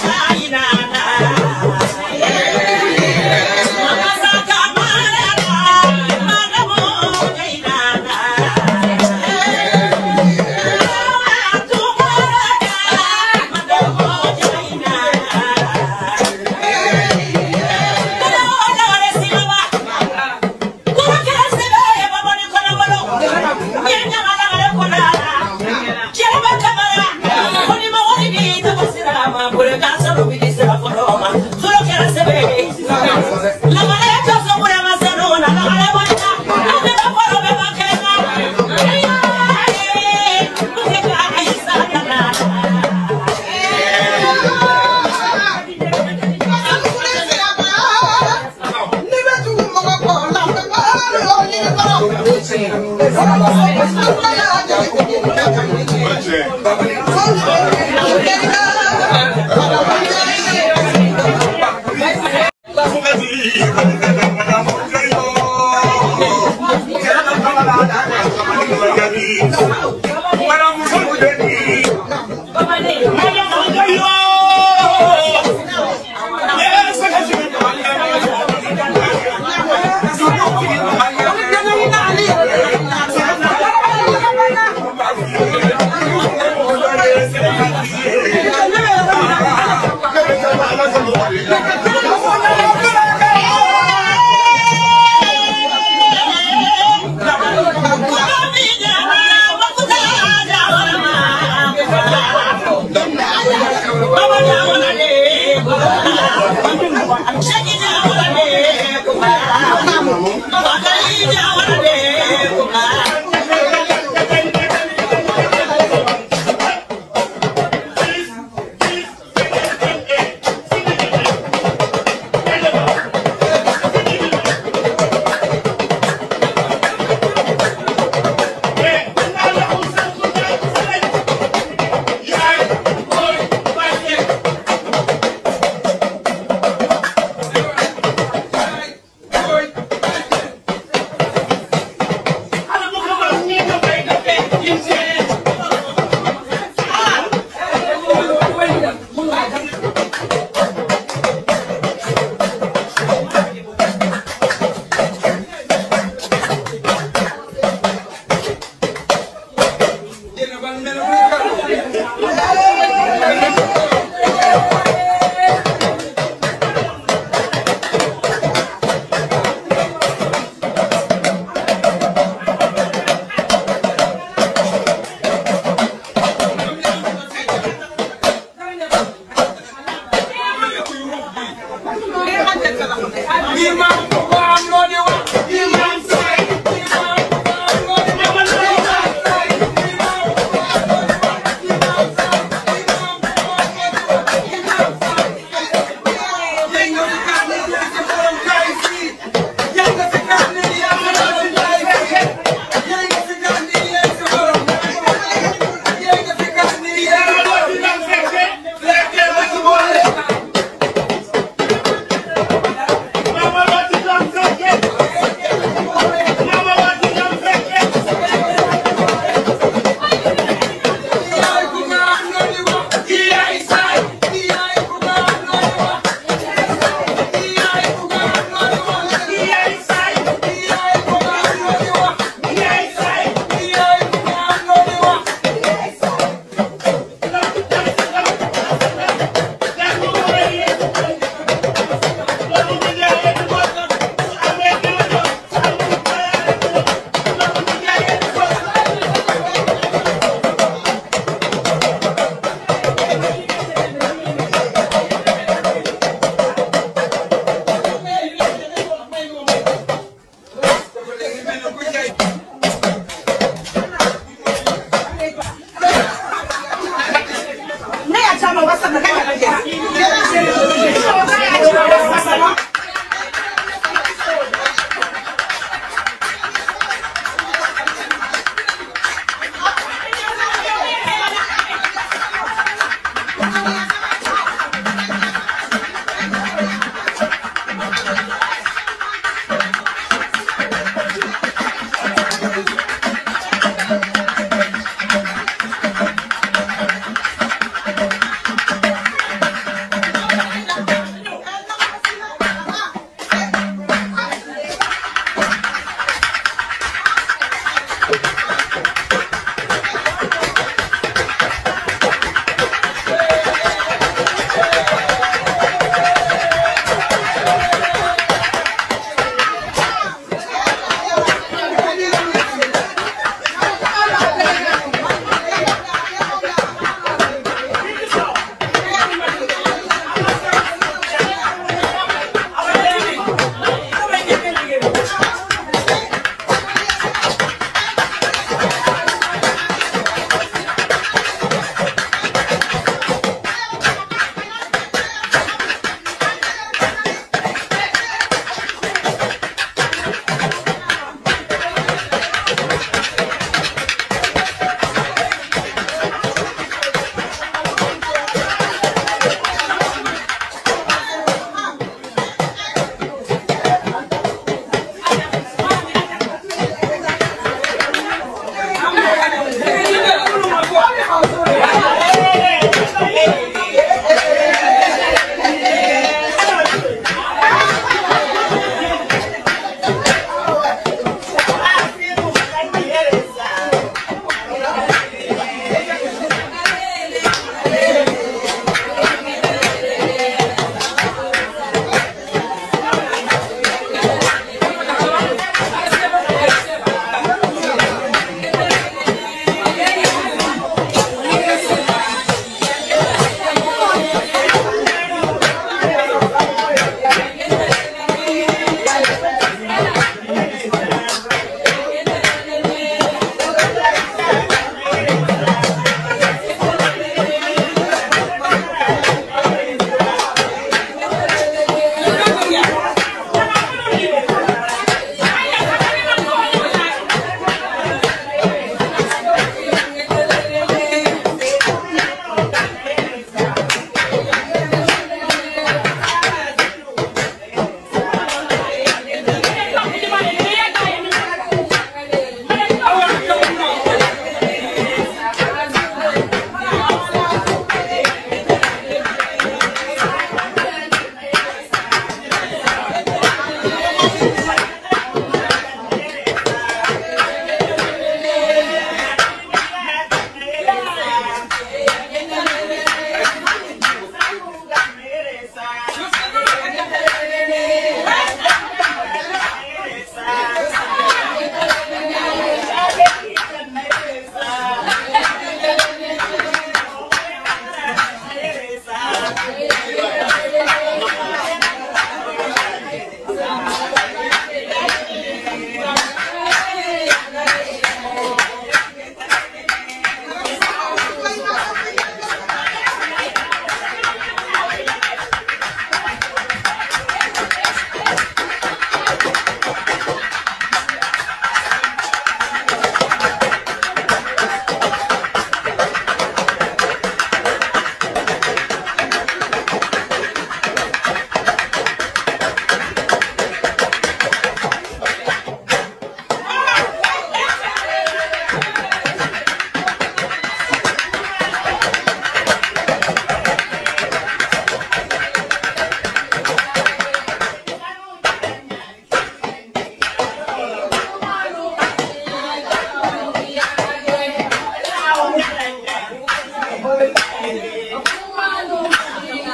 Mama,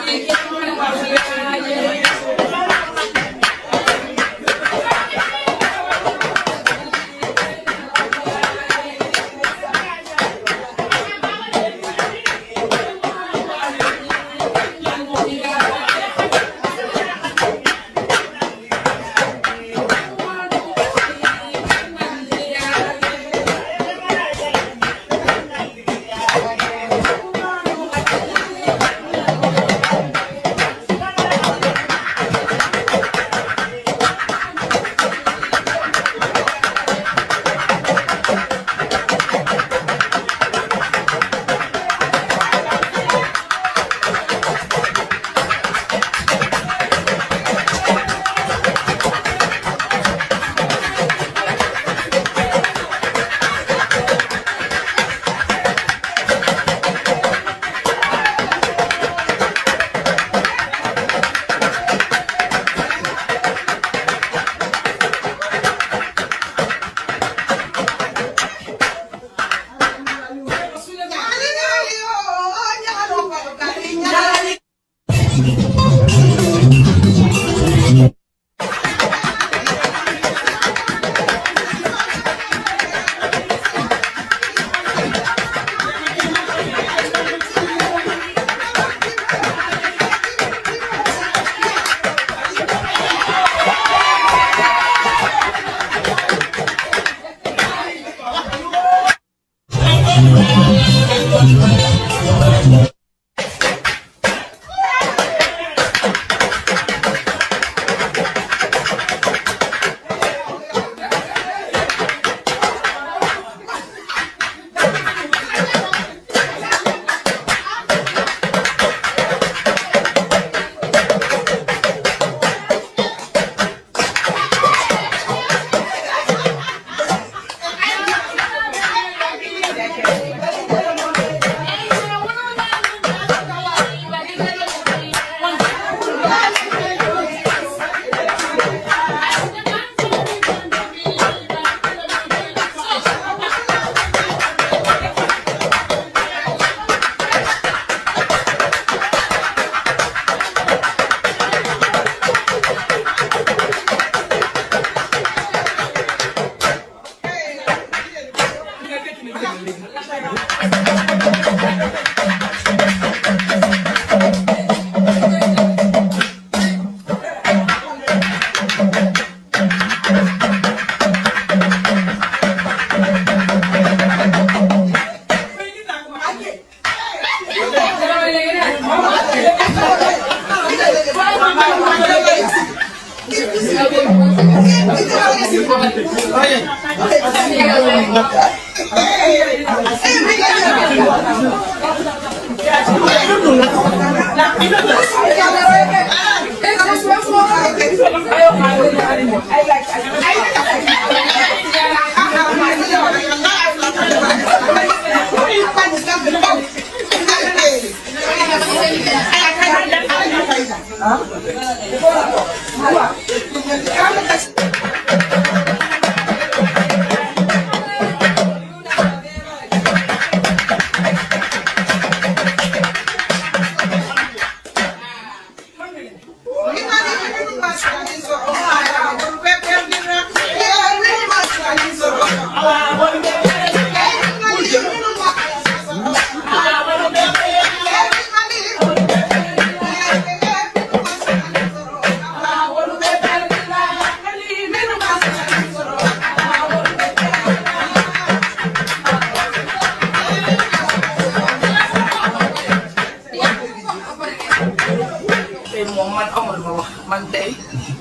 tey moom man amul ma wax man tey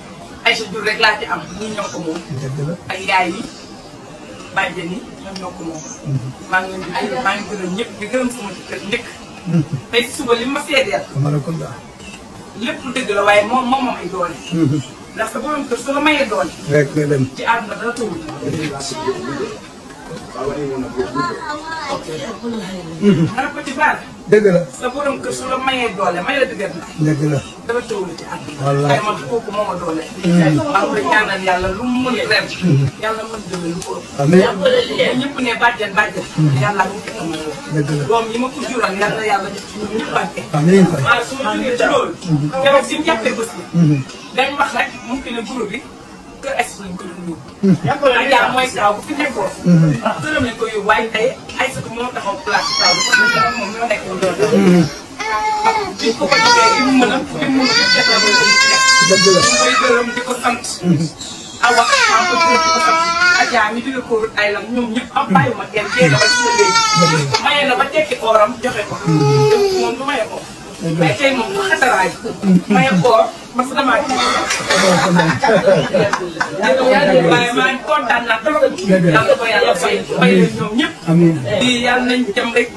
ay sa jur rek laa ci am ñii ñoo ko moom ak yaay yi bàjjen yi ñoom ñoo ko moom maa ngi leen di gërëm maa ngi gërëm ñëpp di gërëm sama kër njëkk tey si suba li ma seedeel Tambacounda. lépp dëgg la waaye moom moom moom ay doole ndax sa borom kër su la mayee doole rek nga dem. ci àdduna dara tawul dara ko ci baal dëgg la sa borom kër su la mayee doole may la dëgër na dëgg la dara tëwlu ci àdduna Wallaay. ay man kooku moo ma doole maa ngi koy ñaanal yàlla lu mu mën ren yàlla mën dëgg lu ko ëpp Amiin. ñëpp ne bàjjen bàjjen yàlla ñu ko amal dëgg la doom yi ma ko jural yàlla yàlla def ci ñun ñëpp barke amiin fay waaw su ma jógee ci loolu keroog si mu jàppee bés bi dañ wax rek mu ngi ne groupe bi kër es lañ ko doon yóbbu Adja mooy taw bu fi nekkoon këram lañ ko yóbbu waaye tey ay sëtu moo taxaw place taw bi parce que moom ñoo nekk doon biñ ko ko joxee li mu mën a li mu mën a def la koy def dëgg la ñu koy gërëm di ko sant awa maa ngi koy gërëm di ko sant Adja mi jóge ko ay lam ñoom ñëpp am bàyyiwuma kenn kee na ba ci sa léegi maye na ba tekki ooram joxe ko moom du maye ko mais tey moom xataraay maye koor parce que damaa waaye maa ngi kontaan naa trop yàlla ko yàlla fay fay leen ñoom ñëpp amiin di yàlla nañ dem rek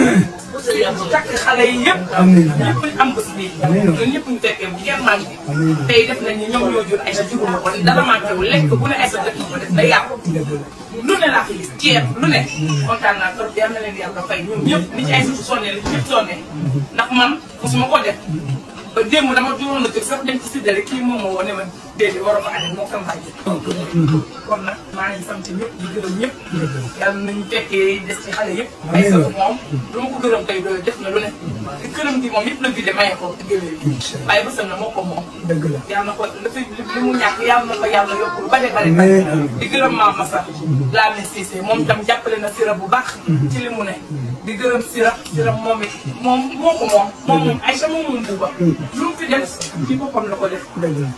takk xale yi yëpp amiin ñëpp ñu am bés bi ñun ñëpp ñu fekkee bu kenn manqué tey def nañ ni ñoom ñoo jur ay sa juruma ko dara manqué wu lekk bu ne ay sa def ko def day yàqu lu ne laa fi gis ceeb lu ne kontaan naa trop yal na leen yàlla fay ñoom ñëpp ni ci ay sa sonne la ñëpp sonne ndax man mosuma ko def ba démb dama juróon na kër sax dem ci siddale kii moom moo wane ma déedéet waroo ko ane moo ko mbàjj kon nag maa ngi sant ñëpp di gërëm ñëpp yàlla nañu fekkee des ci xale yëpp ay sa moom lu ma ko gërëm tey doy def na lu ne te këram gi moom yëpp la vidé maye ko géwél yi waaye bësam na moo ko moom dëgg la yàlla na ko li fi li mu ñàkk yàlla na ko yàlla yokk lu bare bare bare di gërëm maam Massa laa ne Cissé moom tam jàppale na sira bu baax ci li mu ne di gërëm sira sira moom it moom moo ko moom moom moom ay sa moom moom buuba lu mu fi def ci boppam la ko def dëgg la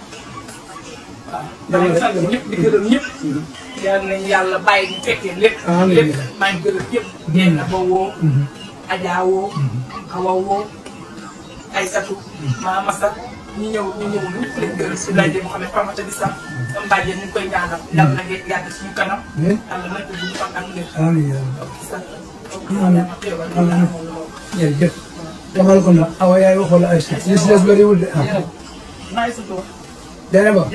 maa ngi sant ñëpp di gërëm ñëpp yal nañ yàlla bàyyi ñu fekkee lépp Amiin. lépp maa ngi gërëm ñëpp yéen na ba woo Adja woo Awa woo Aysatu maa Massa ñu ñëw ñu ñëw ñu leen gërëm si laajte mu xam ne Famata di sax sama bàjjen ñu ngi koy ñaanal yàlla na ngeen yàgg suñu kanam yàlla na ko gudd fan ak wér amiin amiin amiin jërëjëf demal ko nag awa yaay waxoon la ay si li si des bëriwul de ah naay sa toog dene ba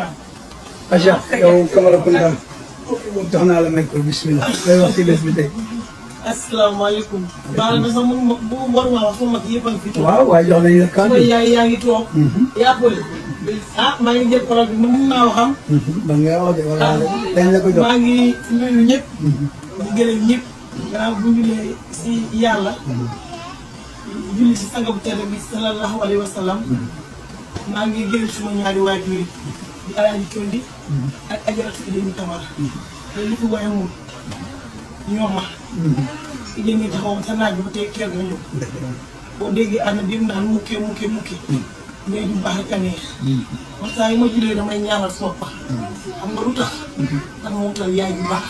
Aja yow Camara Kounda jox naa la may ko bismillah lay wax ci bés bi tey asalaamaaleykum. baal na sax mun ma bu war maa wax sama mag yëpp a ngi fi toog. waaw waaye jox nañu la kàddu sama yaay yaa ngi toog. yaa bëri. ah maa ngi jël parole bi mun naa waxam. ba nga wax de wala dañ la ko jox maa ngi nuyu ñëpp. di gërëm ñëpp. gannaaw bu ñu lee si yàlla. julli si sanga bu tedd bi sallallahu alayhi wa sallam. maa ngi gërëm suma ñaari waajur yi. di alaaji Tondi. ak ajaratu Idéni Camara. te li fi waye moom ñoom ma. Idéni ngi taxawoon sa naaj bi ba tey kër nga ñëw. boo déggee ànd bi mu naan mukkee mukkee mukkee. ngay du baax rek a neex. man saa yi ma julee damay ñaanal sama pax. xam nga lu tax. ndax moom tal yaay bu baax.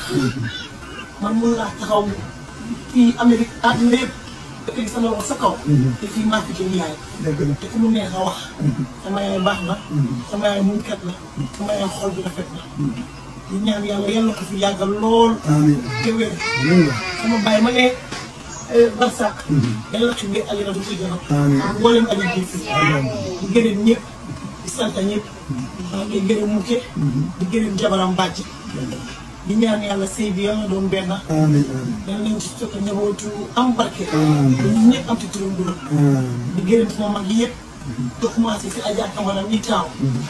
man mun naa taxaw fii Amérique àdduna yëpp. dëkk bi sama loxo sa kaw. te fii maa fi jëm yaay. dëgg la te ku mu neex a wax. sama yaay baax na. sama yaay muñkat la. sama yaay xol bi rafet na. di ñaan yàlla yal na ko fi yàggal lool. amiin te wér. sama baay ma ne Barsak. yàlla na fi ngeen alira du fi gërëm. amiin mboolem aji ji fi. di gërëm ñëpp. di sant ñëpp. maa ngi gërëm mukke. di gërëm jabaram bàcc. di ñaan yàlla sëy bi yal na doon benn. amiin amiin dañ leen ci jot a njabootu am barke. amiin ba ñun ñëpp am ci turam duram. amiin di gërëm sama mag yi yëpp. te commencé si Adja Camara ñi taaw.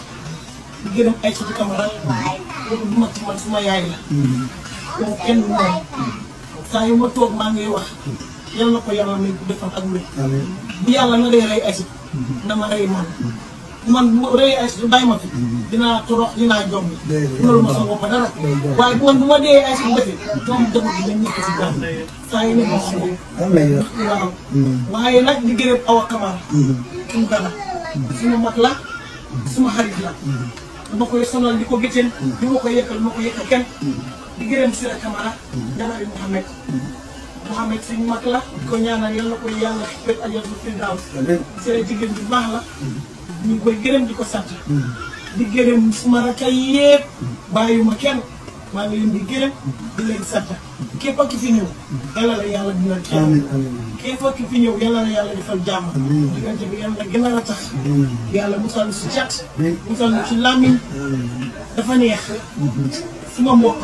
di gërëm ay sutu Camara. kooku du ma ci man suma yaay la. kooku kenn du moom. saa yu ma toog maa ngi wax. yal na ko yàlla may gudd fan ak wér. amiin bu yàlla na dee rey ay sut. na ma rey man. man bu ma rey ay sut bàyyi ma fi. dinaa torox dinaa jombi. loolu ma sama bopp dara. waaye bu man bu ma dee ay sut defee. doom dama gi dañ nekk si jàmm. saa yu ne ma wax ko. amiin waaw waaye nag di gërëm Awa Camara. suñu gana. suma mag la. suma xarit la. dama koy sonal di ko gëteen. di ma ko yekkal ma ko yekkal kenn. di gërëm Sira Camara. jabari Mouhamed. Mouhamed suñu mag la. di ko ñaanal yal na ko yàlla xippet ajal bu fi daaw. Sira jigéen bi baax la. ñu ngi koy gërëm di ko sant. di gërëm suma rakka yépp bàyyiwuma kenn. maa ngi leen di gërëm di leen sant. képp ki fi ñëw. yàlla la yàlla dina teew. amiin amiin képp ki fi ñëw yàlla na yàlla defal jàmm. diggante bi yàlla gën a ratax. yàlla musal si cat. musal si làmmiñ. dafa neex. suma mbokk.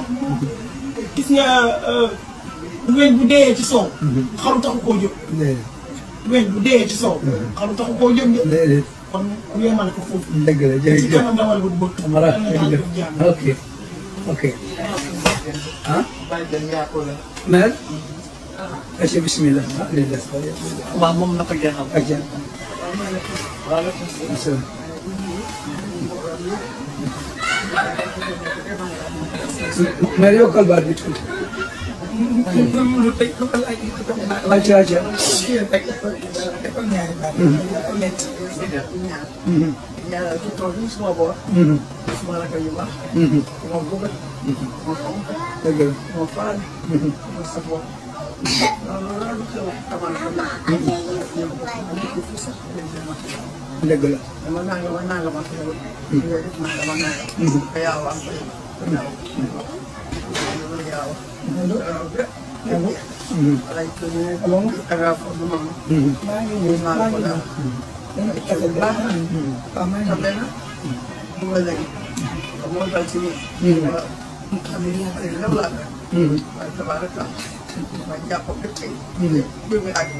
gis nga weñ bu dee ci soow. xaru taxu koo jóg. weñ bu dee ci sow xam taxu koo jóg de déedéet kon ñu yemale ko foofu dëgg la ci jërëjëf kanam dawal bu bëgg Amara jërëjëf ok ok ah mère aca bismillah ah lii des waaw moom na ko jeexal aca bismillah mère yokkal baat bi tuuti aca aca ñaanal ci tool bi suma boor suma rakk yu baax moo bëgg moo fonk dëgg la moo faal moo safoo loolu xew amal ko naa dëgg la dama nanga ma nanga ma xew yooyu def naa dama nanga ka yaaw am ko yaaw alay ko ñu aga fo du mama maa ngi ñëw naa ko daal kese baax na xam na bu ma léegi moo dal ci nii xam ne ay lew laa waaye tabaraka ma jàpp bépp tey bi muy àgg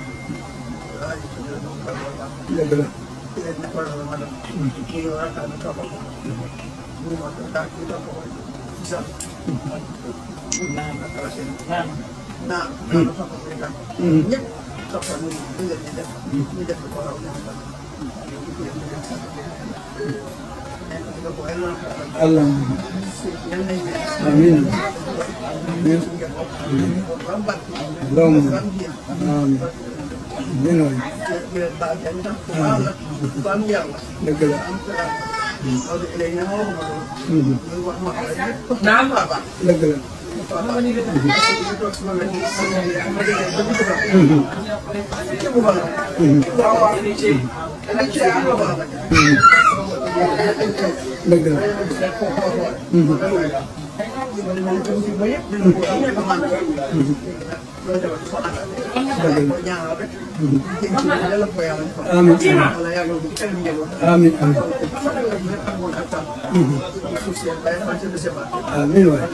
dëgg la leen ne ko la ma def ñu yow rakkaa na topp ko bu ma ko daal ci topp ko sa naa na kala seen naa naa na topp ko itam ñëpp topp ko ñu leen di def ñu def ko raw ñu Allah amin amin Allahumma amin amin waay dëgg la dëgg la dëgg la amiin amiin amiin waay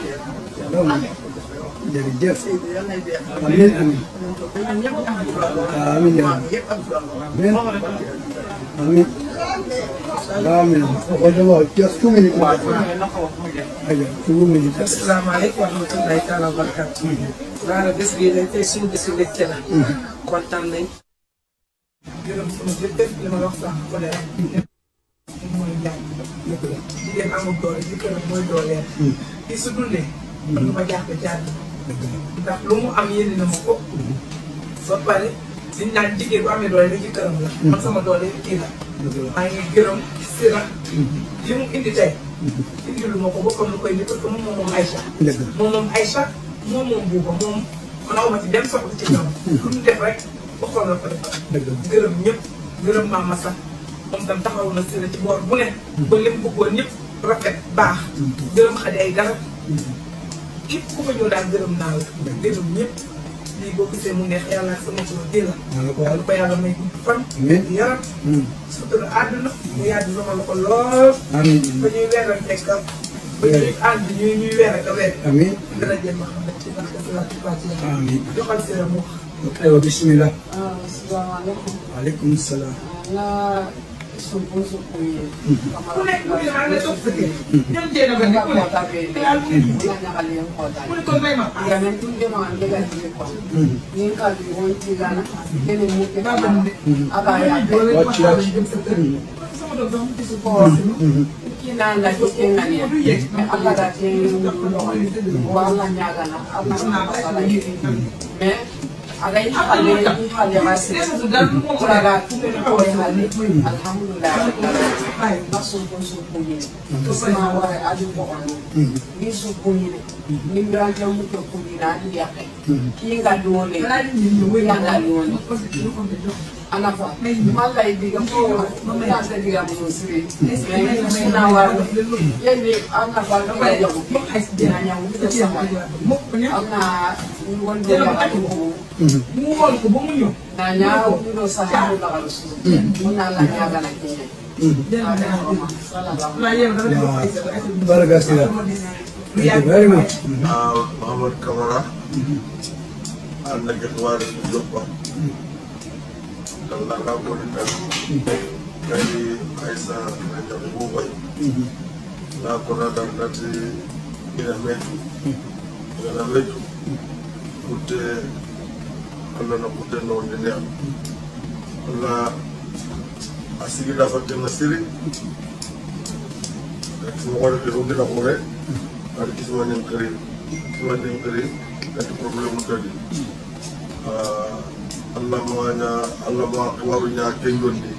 jërëjëf amiin amiin amiin amiin amiin amiin waxoon dama wax just two minutes aja two minutes asalaamaaleykum wa rahmatulahi taala wa barakatu daara bés bii dañ tey suñu bésu mbégte la kontaan nañ gërëm sama jëkkër li ma wax sax ko ne mooy jàng jigéen amul doole jëkkëram mooy dooleel kii su dundee man du ma jàpp jàng ndax lu mu am yéene na ma ko ba pare liñ naan jigéen bu amee doole rek jëkkëram la man sama doole kii la maa ngi gërëm sira li mu indi tey indi lu ma ko bokkam lu koy indi parce que moom moom moom Aïcha moom moom Aïcha moom moom buuba moom man awma ci dem soxla ci ñoom lu mu def rek bokkam la ko defal gërëm ñëpp gërëm maam Massa moom tam taxaw na sira ci boor bu ne ba lépp bëggoon ñëpp rafet baax gërëm xadi ay garab képp ku fa ñëw daal gërëm naa la gërëm ñëpp lii boo gisee mu neex yàlla ak sama tur di la yàlla ko yàlla may gudd fan yaram surtout àdduna mu yàgg sama loxo lool ba ñuy weeral tekkal ba ñuy ànd ñuy ñuy weer ak a weer amiin dara jël ma xam ne ci barke salaatu fatiha amiin joxal si la mu wax aywa bismillah asalaamaaleykum. waaleykum salaam nga sumpu sumpu yi. ku nekk ku ne maa ngi lay toog sa kër. ñoom jéem a ba nekk ku ne. te yàlla mu ngi Nga ñaxal yéen kootaay. mu ne kon may ma. Yamen tun de ma ande ga jige kwa. Yin ka bi won ti gana. Kene mu ke kama. Aba ya be. Watch, watch. Ko. Kina la ko ke ngani. Me aka da ke wa la nyaga na. Aba na ba la yi. Me aga yi hale yi hale ba se. Kura ga ko yi hale. Alhamdulillah. Na sumpu sumpu yi. Kuma wa aju ko onu. Ni sumpu yi. Ni mbiranja muke kulina ni yake. Kinga duone. Yanga duone. anafa mala idiga ko mala idiga mo siri me na wa yeni anafa no ya yo ko dina nya mo ko sama ana ngon de ya ko mu wol ko ba mu ñëw. na nya o no sa ha la ga su na la nya ga na ke Baraka sila. Thank you very much. Uh, Muhammad Kamara. I'm the Gatwar Joppa. Allah ka gode ka kai aisa na da gobe na kona da nati ina metu ina metu kutte Allah na kutte no ne Allah asigi da fatte na siri sama wala de rundi na kore ada kisma nyang kere kisma nyang kere kati problem tadi Allah mawanya Allah ma warunya kengondi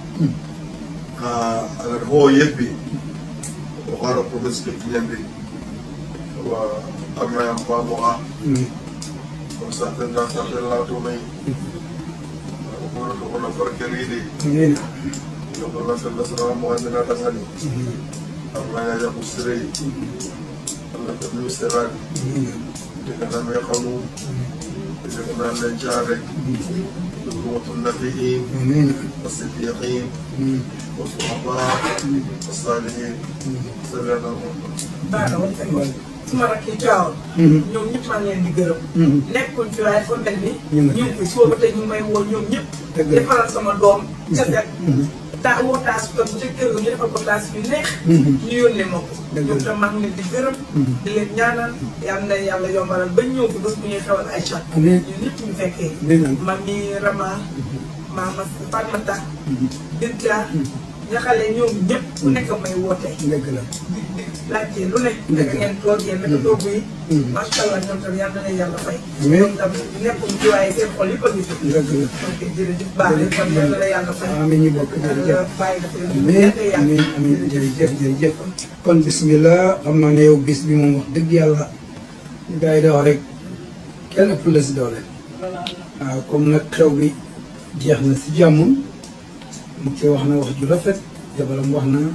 agar ho yebbi o hara province ke kinyambi wa amma yang pa mo a ko sa tan da sa tan la to mai ko ko ko na farkeri di Amin. ko ko na sallallahu alaihi wasallam mo andana tasani Allah ya yaku sirai Allah ta biyu sirai daga nan mai kanu daga nan mai jare الموت النبيين والصديقين والصحباء والصالحين صلى الله عليه وسلم suma rakk yi caaw ñoom ñëpp maa ngi leen di gërëm nekkuñ fi waaye fa mel ni ñu ngi fi soo ba tey ñu ngi may woo ñoom ñëpp defaral sama doom ca set taa woo taas ko bu ca kër ga ñu defal ko taas yu neex ñu yónnee ma ko ñoom tam maa ngi leen di gërëm di leen ñaanal yal na yàlla yombalal ba ñëw fi bés bu ñuy xewal ay chat ñun ñëpp ñu fekkee man mi Rama Mama Fatmata Binta ñaxale ñoom ñëpp ku nekk may woote dëgg la laajte lu ne naka ngeen toogee naka toogu yi macha allah ñoom tam yal na leen yàlla fay ñoom tam nekkuñ ci waaye seen xol yëpp a ngi fi dëgg la donc jërëjëf baax na kon yal na la yàlla fay amiin ñu bokk jërëjëf bàyyi dafa amiin amiin amiin jërëjëf jërëjëf kon bismillah xam naa ne yow bis bi moom wax dëgg yàlla gars yi da wax rek kenn ëpp la si doole waaw comme nag xew bi jeex na si jàmm mu ci wax na wax ju rafet jabaram wax na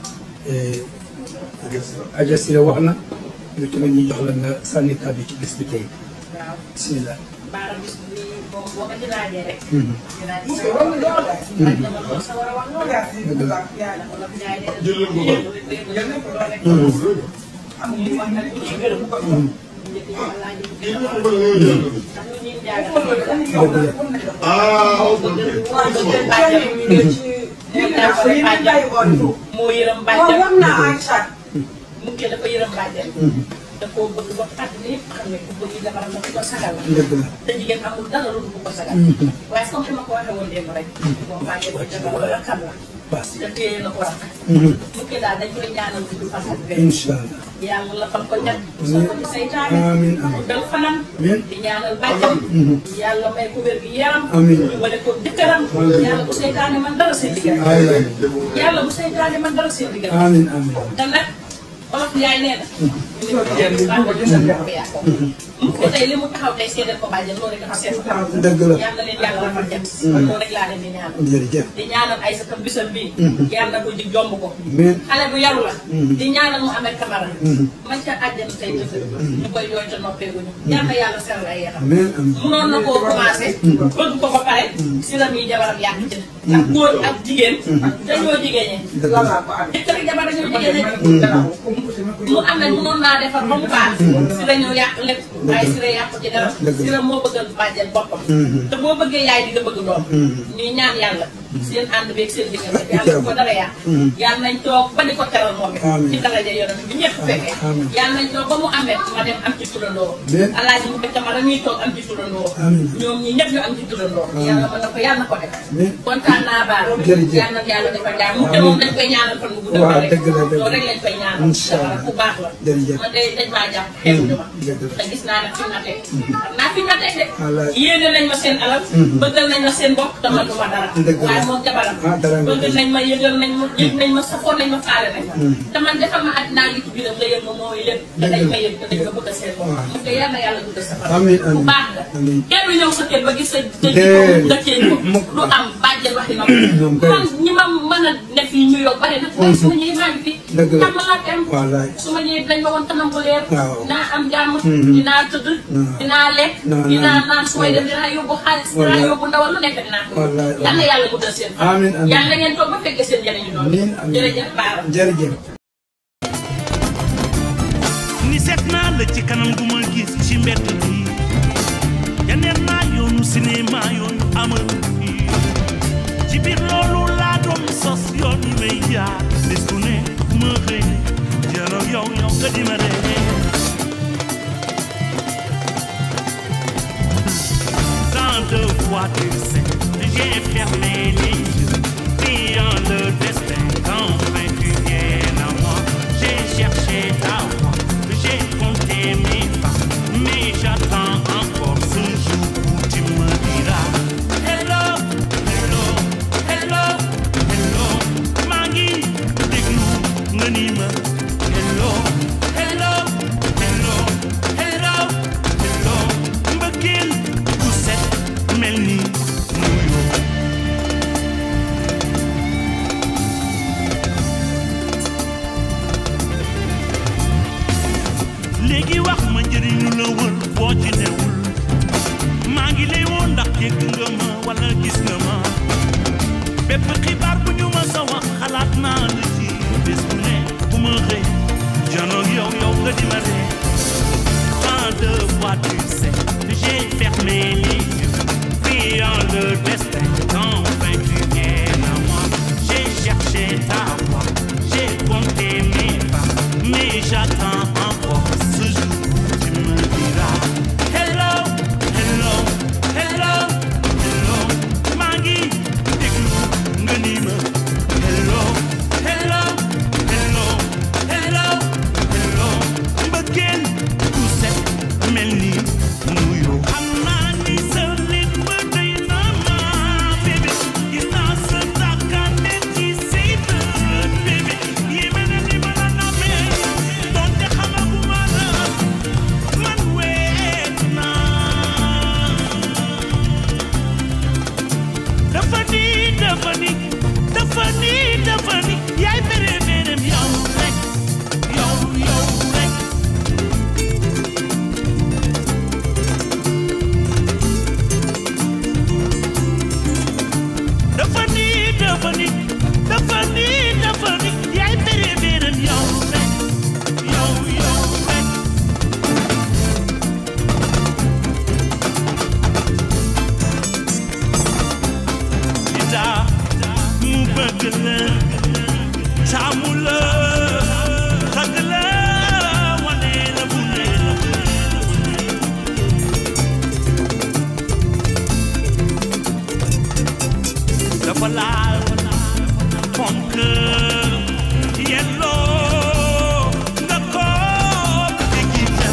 Aja Sira wax na yow tamit ñu jox la nga sànni kàddu ci bis bi tey bismillah baara bis bi boo boo ko ci laajee rek. Mhm. dinaa ci sa war a lool. laaj na ma lool sa war a wax lool. Dëgg la. yàlla ko la jaay de. Jël leen ko ba. jël leen ko ba rek. Mhm. am na wax na ci gërëm. Mhm. njëkk yi ma laaj. Kii ñu ko bëgg nga jël ko. ndax ñu ñuy jaaga. dëgg la Ah, ok. moo yërëm bàjjen mu ngi dafa yërëm bàjjen da koo bëgg ba àddina yëpp xam ne ku bëgg jabaram na ku ko sagal la dëgg la te jigéen amul dara lu dul ko sagal waaye comme ni ma ko waxee woon démb rek moom bàjjen ko jabaram la xam la te téye na ko rafet mu ngi daal dañ koy ñaanal gudd fan ak wér incha allah yàlla la fan ko ñett soo ko ci saytaane amiin amiin dal fanam amiin di ñaanal bàjjen Mhm. yàlla may ko wér gi yaram Amiin. wala ko dëkkaram Amiin. yàlla bu saytaane man dara seen diggante amiin yàlla bu saytaane man dara seen diggante amiin amiin te nag olof Njaay nee na. ñu ne ko yàqoo. mu ko tey li mu taxaw tey seedeel ko bàjjen loolu rek dafa seet. dëgg la yàlla leen yàlla rafet jëm. Mhm. loolu rek laa leen di ñaanal. jërëjëf di ñaanal ay sa tam bisam bii. Mhm. yàlla ko ji jomb ko. amiin xale bu yaru la. Mhm. di ñaanal mu amee kamara. Mhm. man ca àjjana tey tëdd. ñu koy jooy te noppeeguñu. yàlla yàlla seral ay yaxam. amiin amiin munoon na koo commencé. Mhm. bëgg ko ba pare. si la muy jabaram yàq ci. ndax góor ak jigéen. dañoo jigéen dëgg la jëkkër ak jabar dañoo jigéen mu am na mënoon naa defar ba mu baax si la ñu yàq lépp waaye si la yàqu ci dara Dëgg la. si la moo bëggal bàjjen boppam Mhm. te boo bëggee yaay di nga bëgg doom Mhm. ñuy ñaan yàlla seen ànd beeg seen diggante yàlla bu ko dara yàq Mhm. yàlla nañ toog ba di ko teral moom it Amiin. ci daraja yonent bi ñëpp fekkee Amiin. yàlla nañ toog ba mu amee ma dem am ci turandoo Amiin. alaaji mu fekk ma dañuy toog am ci turandoo Amiin. ñoom ñi ñëpp ñu am ci turandoo Amiin. yàlla mën na ko yàlla na ko def Amiin. kontaan naa baal Jërëjëf. yàlla na yàlla defal jàmm mu te moom dañ koy ñaanal fan bu gudd waaw rek dëgg la dëgg loolu la rek lañ koy ñaanal Incha allah. ku baax la jërëjëf man de dañ maa jàpp xeebuñu ma dëgg la te gis naa nag fi ma teg xam naa fi ma teg de Wallaay. yéene nañ ma seen alal Mhm. bëggal nañ ma seen bopp te man du ma dara Dëgg la. waaye moom jabaram Ah, dara nga bëgg def. nañ ma yëgal nañ ma yëg nañ ma safoon nañ ma faale nañ ma Mhm. te man defal ma àddinaa li ci biiram nga yëg ma mooy lépp te dañ ma yëg te dañ ma bëgg seen bopp Waaw. mu ko yal na yàlla gudd sa fan Amiin, bu amiin. baax la Amiin. kenn du ñëw sa kër ba gis sa sa Déedéet. jikko dëkkee ko Mukk. lu am bàjjen waxi na Ñoom ko kay. man ñi ma mën a ne fii New York bari na waaye su ma ñëwee maa ngi fi Dëgg la. tam laa dem wallaay su ma ñëwee dañ ma woon kanam bu leer Waaw. dinaa am jàmm Mhm. dinaa tëdd dinaa lekk Non, dinaa non. naan su may dem dinaa yóbbu xaalis dinaa Wallaay. yóbbu ndawal lu nekk dinaa ko Wallaay. yal na yàlla guddal seen fan Amiin, amiin. yal na ngeen toog ba fekkee seen njëriñu noonu Amiin, amiin. jërëjëf Baara jërëjëf ni seet naa la ci kanam gu ma gis ci mbedd bi yeneen naa yoonu cinéma yooyu amal fii ci biir loolu laa doon sos yoon yi may jaar bés bu ne ma xëy jëloo yow yow nga di ma ree tant de fois tu sais j'ai fermé les yeux priant le destin qu'enfin tu viennes à moi j'ai cherché ta voix j'ai compté mes pas mais j'attends encore ce jour où tu me diras hello hello hello hello maa ngi déglu nga ni ma hello hello hello hello hello mbëggeel bu set mel ni nuyoo léegi wax ma njëriñu la wër boo ci newul maa ngi lay woon ndax dégg nga ma wala gis nga ma bépp xibaar bu ñu ma sa wax xalaat naa la ci bés bu ne bu ma xëy janoog yow yow nga di ma ree tant de fois tu sais j'ai fermé les yeux priant le destin qu'enfin tu viennes à moi j'ai cherché ta voix j'ai compté mes pas mais j'attends encore ce jour où tu me diras hello hello hello hello maa ngi déglu nga ni ma hello hello hello hello hello mbëggeel bu set mel ni nuyoo xam naa ni sa lit ba doy na ma bébé gis naa sa tàkkande ci say bët bébé yéeme na ni ma la namee donte xamaguma la man weet naa dafa ni dafa ni dafa ni dafa ni yaay béré bérém yow rek yow yow rek dafa ni dafa ni dafa ni dafa ni yaay béré bérém yow rek yow yow rek daa mu bëgg la taamu la xëgg la wane la bu ne la dafa laal fonk yelloo nga ko digita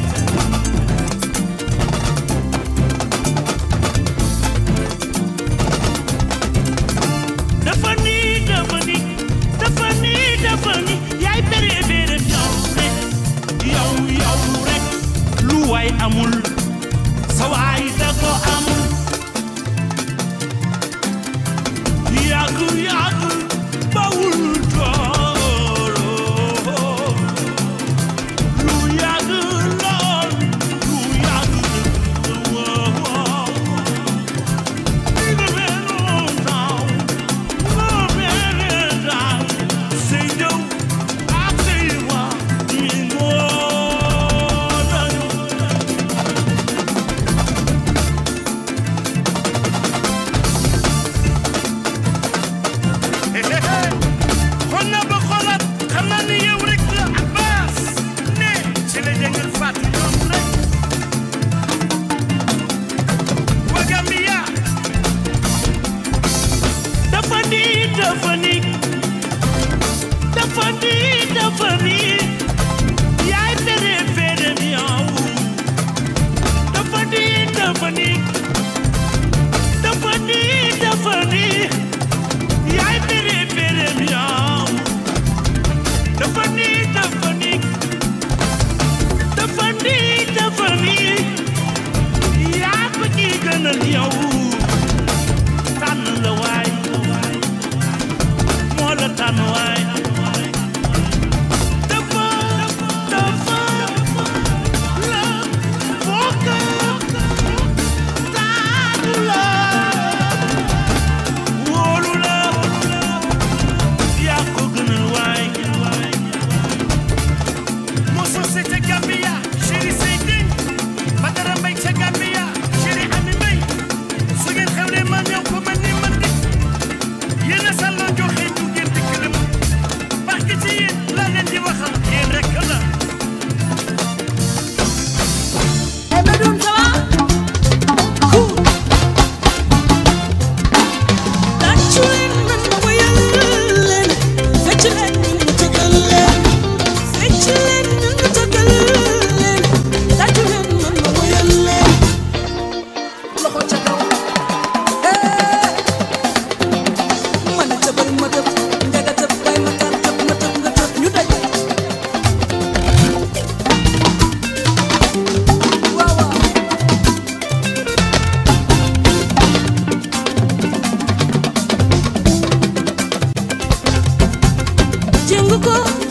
dafa ni dafa ni dafa ni dafa ni yaay béré béré yow rek yow yow rek lu waay amul sa waay da ko am yàgg yàgg bawul tooloo lu yàgg lool lu yàgg woo dafa ni dafa ni dafa ni dafa ni yaay béré béré yow dafa ni dafa ni dafa ni dafa ni yaay béré béré yow dafa ni dafa ni dafa ni dafa ni yaa ko ci gënal yow tànn la waay moo la tànn waay dafa dafa la bokk tànn la wóolu la yaa ko gënal waay moo société Gambia chéri Seydou Badara Mbaye ca Gambia chéri Ami Mbaye su ngeen xewlee ma ñëw ko man ni man di jëng ko